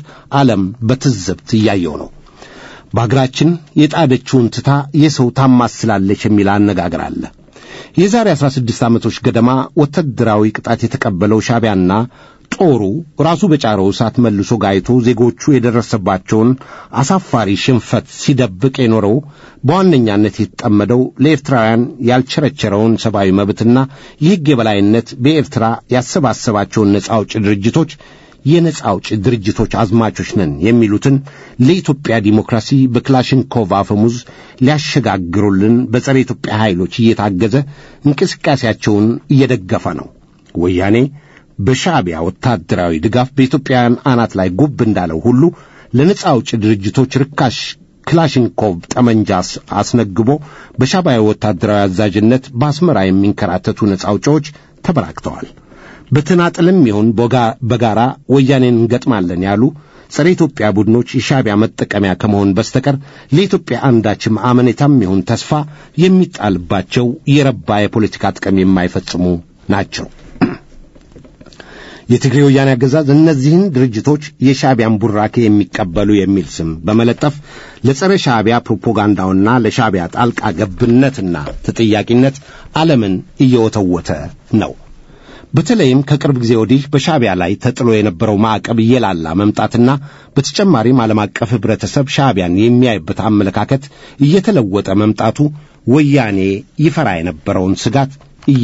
ዓለም በትዝብት እያየው ነው። በአገራችን የጣደችውን ትታ የሰው ታማስላለች የሚል አነጋገር አለ። የዛሬ 16 ዓመቶች ገደማ ወታደራዊ ቅጣት የተቀበለው ሻቢያና ጦሩ ራሱ በጫረው እሳት መልሶ ጋይቶ ዜጎቹ የደረሰባቸውን አሳፋሪ ሽንፈት ሲደብቅ የኖረው በዋነኛነት የተጠመደው ለኤርትራውያን ያልቸረቸረውን ሰብአዊ መብትና የሕግ የበላይነት በኤርትራ ያሰባሰባቸውን ነጻ አውጭ ድርጅቶች የነጻ አውጭ ድርጅቶች አዝማቾች ነን የሚሉትን ለኢትዮጵያ ዲሞክራሲ በክላሽንኮቭ አፈሙዝ ሊያሸጋግሩልን በጸረ ኢትዮጵያ ኃይሎች እየታገዘ እንቅስቃሴያቸውን እየደገፈ ነው። ወያኔ በሻዕቢያ ወታደራዊ ድጋፍ በኢትዮጵያውያን አናት ላይ ጉብ እንዳለው ሁሉ ለነጻ አውጭ ድርጅቶች ርካሽ ክላሽንኮቭ ጠመንጃ አስነግቦ በሻዕቢያ ወታደራዊ አዛዥነት በአስመራ የሚንከራተቱ ነጻ አውጪዎች ተበራክተዋል። በተናጥልም ይሁን በጋራ ወያኔን እንገጥማለን ያሉ ጸረ ኢትዮጵያ ቡድኖች የሻዕቢያ መጠቀሚያ ከመሆን በስተቀር ለኢትዮጵያ አንዳችም አመኔታም ይሁን ተስፋ የሚጣልባቸው የረባ የፖለቲካ ጥቅም የማይፈጽሙ ናቸው። የትግሬ ወያኔ አገዛዝ እነዚህን ድርጅቶች የሻዕቢያን ቡራኬ የሚቀበሉ የሚል ስም በመለጠፍ ለጸረ ሻዕቢያ ፕሮፓጋንዳውና ለሻዕቢያ ጣልቃ ገብነትና ተጠያቂነት ዓለምን እየወተወተ ነው። በተለይም ከቅርብ ጊዜ ወዲህ በሻዕቢያ ላይ ተጥሎ የነበረው ማዕቀብ እየላላ መምጣትና በተጨማሪም ዓለም አቀፍ ኅብረተሰብ ሻዕቢያን የሚያይበት አመለካከት እየተለወጠ መምጣቱ ወያኔ ይፈራ የነበረውን ስጋት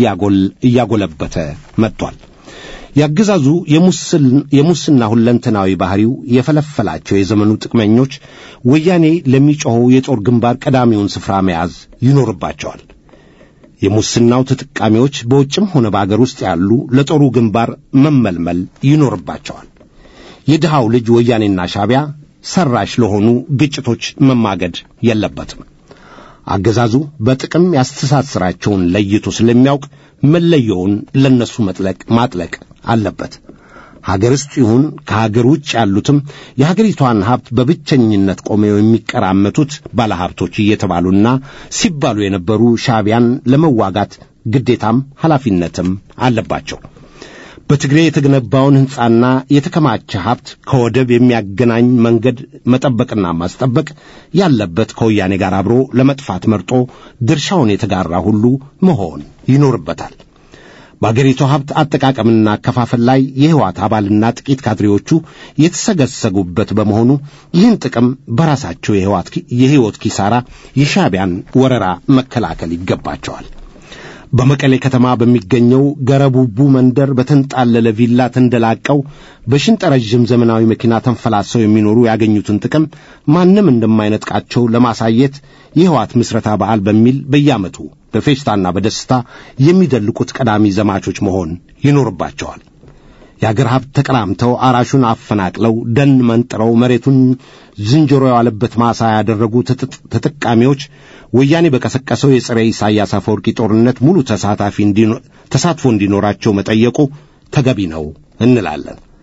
እያጎለበተ መጥቷል። ያገዛዙ የሙስና ሁለንተናዊ ባህሪው የፈለፈላቸው የዘመኑ ጥቅመኞች ወያኔ ለሚጮኸው የጦር ግንባር ቀዳሚውን ስፍራ መያዝ ይኖርባቸዋል። የሙስናው ተጠቃሚዎች በውጭም ሆነ በአገር ውስጥ ያሉ ለጦሩ ግንባር መመልመል ይኖርባቸዋል። የድሃው ልጅ ወያኔና ሻዕቢያ ሰራሽ ለሆኑ ግጭቶች መማገድ የለበትም። አገዛዙ በጥቅም ያስተሳስራቸውን ለይቶ ስለሚያውቅ መለየውን ለነሱ መጥለቅ ማጥለቅ አለበት። ሀገር ውስጥ ይሁን ከሀገር ውጭ ያሉትም የሀገሪቷን ሀብት በብቸኝነት ቆመው የሚቀራመቱት ባለሀብቶች እየተባሉና ሲባሉ የነበሩ ሻዕቢያን ለመዋጋት ግዴታም ኃላፊነትም አለባቸው። በትግሬ የተገነባውን ሕንፃና የተከማቸ ሀብት ከወደብ የሚያገናኝ መንገድ መጠበቅና ማስጠበቅ ያለበት ከወያኔ ጋር አብሮ ለመጥፋት መርጦ ድርሻውን የተጋራ ሁሉ መሆን ይኖርበታል። በአገሪቱ ሀብት አጠቃቀምና አከፋፈል ላይ የሕወሓት አባልና ጥቂት ካድሬዎቹ የተሰገሰጉበት በመሆኑ ይህን ጥቅም በራሳቸው የሕይወት ኪሳራ የሻዕቢያን ወረራ መከላከል ይገባቸዋል። በመቀሌ ከተማ በሚገኘው ገረቡቡ መንደር በተንጣለለ ቪላ ተንደላቀው በሽንጠ ረዥም ዘመናዊ መኪና ተንፈላሰው የሚኖሩ ያገኙትን ጥቅም ማንም እንደማይነጥቃቸው ለማሳየት የሕወሓት ምስረታ በዓል በሚል በየዓመቱ በፌሽታና በደስታ የሚደልቁት ቀዳሚ ዘማቾች መሆን ይኖርባቸዋል። የአገር ሀብት ተቀራምተው አራሹን አፈናቅለው ደን መንጥረው መሬቱን ዝንጀሮ የዋለበት ማሳ ያደረጉ ተጠቃሚዎች ወያኔ በቀሰቀሰው የጸረ ኢሳያስ አፈወርቂ ጦርነት ሙሉ ተሳታፊ ተሳትፎ እንዲኖራቸው መጠየቁ ተገቢ ነው እንላለን።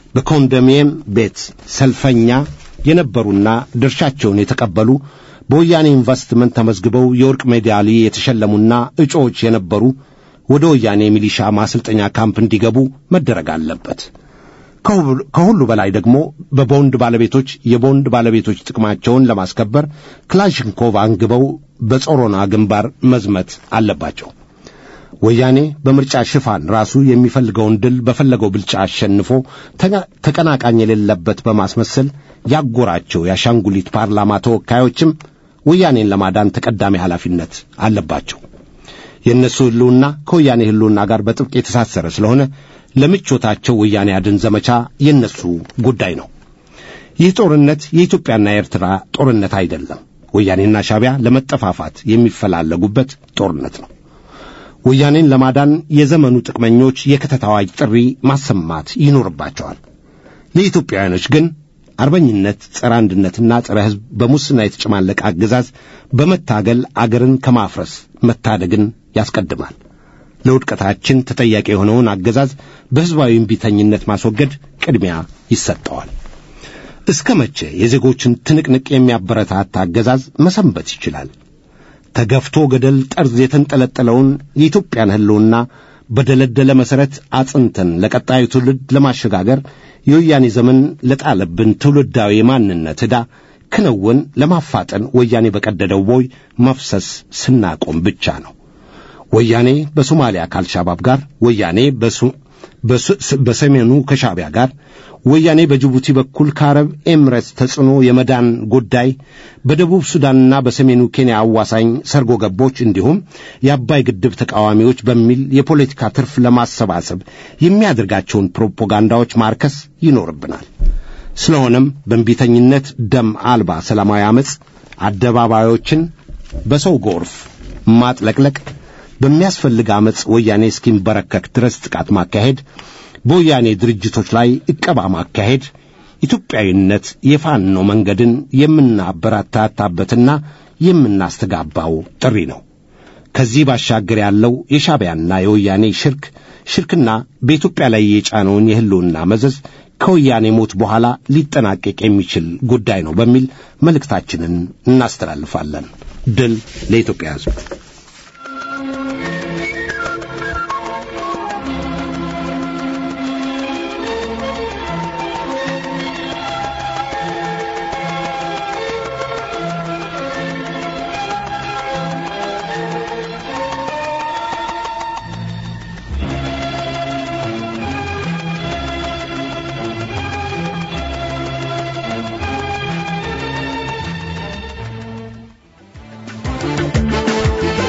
በኮንዶሚኒየም ቤት ሰልፈኛ የነበሩና ድርሻቸውን የተቀበሉ በወያኔ ኢንቨስትመንት ተመዝግበው የወርቅ ሜዳሊ የተሸለሙና እጩዎች የነበሩ ወደ ወያኔ ሚሊሻ ማሰልጠኛ ካምፕ እንዲገቡ መደረግ አለበት። ከሁሉ በላይ ደግሞ በቦንድ ባለቤቶች የቦንድ ባለቤቶች ጥቅማቸውን ለማስከበር ክላሽንኮቭ አንግበው በጾሮና ግንባር መዝመት አለባቸው። ወያኔ በምርጫ ሽፋን ራሱ የሚፈልገውን ድል በፈለገው ብልጫ አሸንፎ ተቀናቃኝ የሌለበት በማስመሰል ያጎራቸው የአሻንጉሊት ፓርላማ ተወካዮችም ወያኔን ለማዳን ተቀዳሚ ኃላፊነት አለባቸው። የእነሱ ሕልውና ከወያኔ ሕልውና ጋር በጥብቅ የተሳሰረ ስለሆነ ለምቾታቸው ወያኔ አድን ዘመቻ የእነሱ ጉዳይ ነው። ይህ ጦርነት የኢትዮጵያና የኤርትራ ጦርነት አይደለም። ወያኔና ሻቢያ ለመጠፋፋት የሚፈላለጉበት ጦርነት ነው። ወያኔን ለማዳን የዘመኑ ጥቅመኞች የክተት አዋጅ ጥሪ ማሰማት ይኖርባቸዋል። ለኢትዮጵያውያኖች ግን አርበኝነት፣ ጸረ አንድነትና ጸረ ሕዝብ በሙስና የተጨማለቀ አገዛዝ በመታገል አገርን ከማፍረስ መታደግን ያስቀድማል። ለውድቀታችን ተጠያቂ የሆነውን አገዛዝ በሕዝባዊ እምቢተኝነት ማስወገድ ቅድሚያ ይሰጠዋል። እስከ መቼ የዜጎችን ትንቅንቅ የሚያበረታታ አገዛዝ መሰንበት ይችላል? ተገፍቶ ገደል ጠርዝ የተንጠለጠለውን የኢትዮጵያን ሕልውና በደለደለ መሠረት አጽንተን ለቀጣዩ ትውልድ ለማሸጋገር የወያኔ ዘመን ለጣለብን ትውልዳዊ የማንነት ዕዳ ክንውን ለማፋጠን ወያኔ በቀደደው ቦይ መፍሰስ ስናቆም ብቻ ነው። ወያኔ በሶማሊያ ከአልሻባብ ጋር፣ ወያኔ በሰሜኑ ከሻቢያ ጋር፣ ወያኔ በጅቡቲ በኩል ከአረብ ኤምሬትስ ተጽዕኖ የመዳን ጉዳይ፣ በደቡብ ሱዳንና በሰሜኑ ኬንያ አዋሳኝ ሰርጎ ገቦች እንዲሁም የአባይ ግድብ ተቃዋሚዎች በሚል የፖለቲካ ትርፍ ለማሰባሰብ የሚያደርጋቸውን ፕሮፓጋንዳዎች ማርከስ ይኖርብናል። ስለሆነም በእንቢተኝነት ደም አልባ ሰላማዊ ዓመፅ አደባባዮችን በሰው ጎርፍ ማጥለቅለቅ በሚያስፈልግ ዓመፅ ወያኔ እስኪንበረከክ ድረስ ጥቃት ማካሄድ፣ በወያኔ ድርጅቶች ላይ ዕቀባ ማካሄድ ኢትዮጵያዊነት የፋኖ መንገድን የምናበረታታበትና የምናስተጋባው ጥሪ ነው። ከዚህ ባሻገር ያለው የሻቢያና የወያኔ ሽርክ ሽርክና በኢትዮጵያ ላይ የጫነውን የሕልውና መዘዝ ከወያኔ ሞት በኋላ ሊጠናቀቅ የሚችል ጉዳይ ነው በሚል መልእክታችንን እናስተላልፋለን። ድል ለኢትዮጵያ ሕዝብ። Thank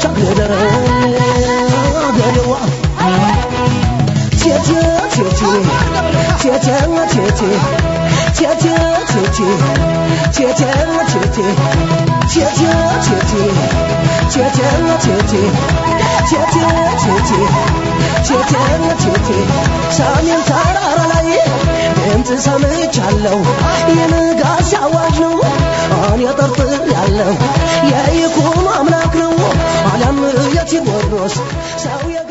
ቸገረ አገሬዋ ቴቴ ቴቴ ቴቴ ቴቴ ቴቴ ቴቴ ቴቴ ቴቴ ቴቴ ቴቴ ቴቴ ቴቴ ቴቴ ቴቴ ቴቴ ቴቴ ሰሜን ተራራ ላይ ድምፅ ሰምቻለሁ የንጋት ሲያዋጅ ነው እኔ ጠርጥር ያለው የይኩኖ አምላክ ነው አለም የቴዎድሮስ ሰው የገ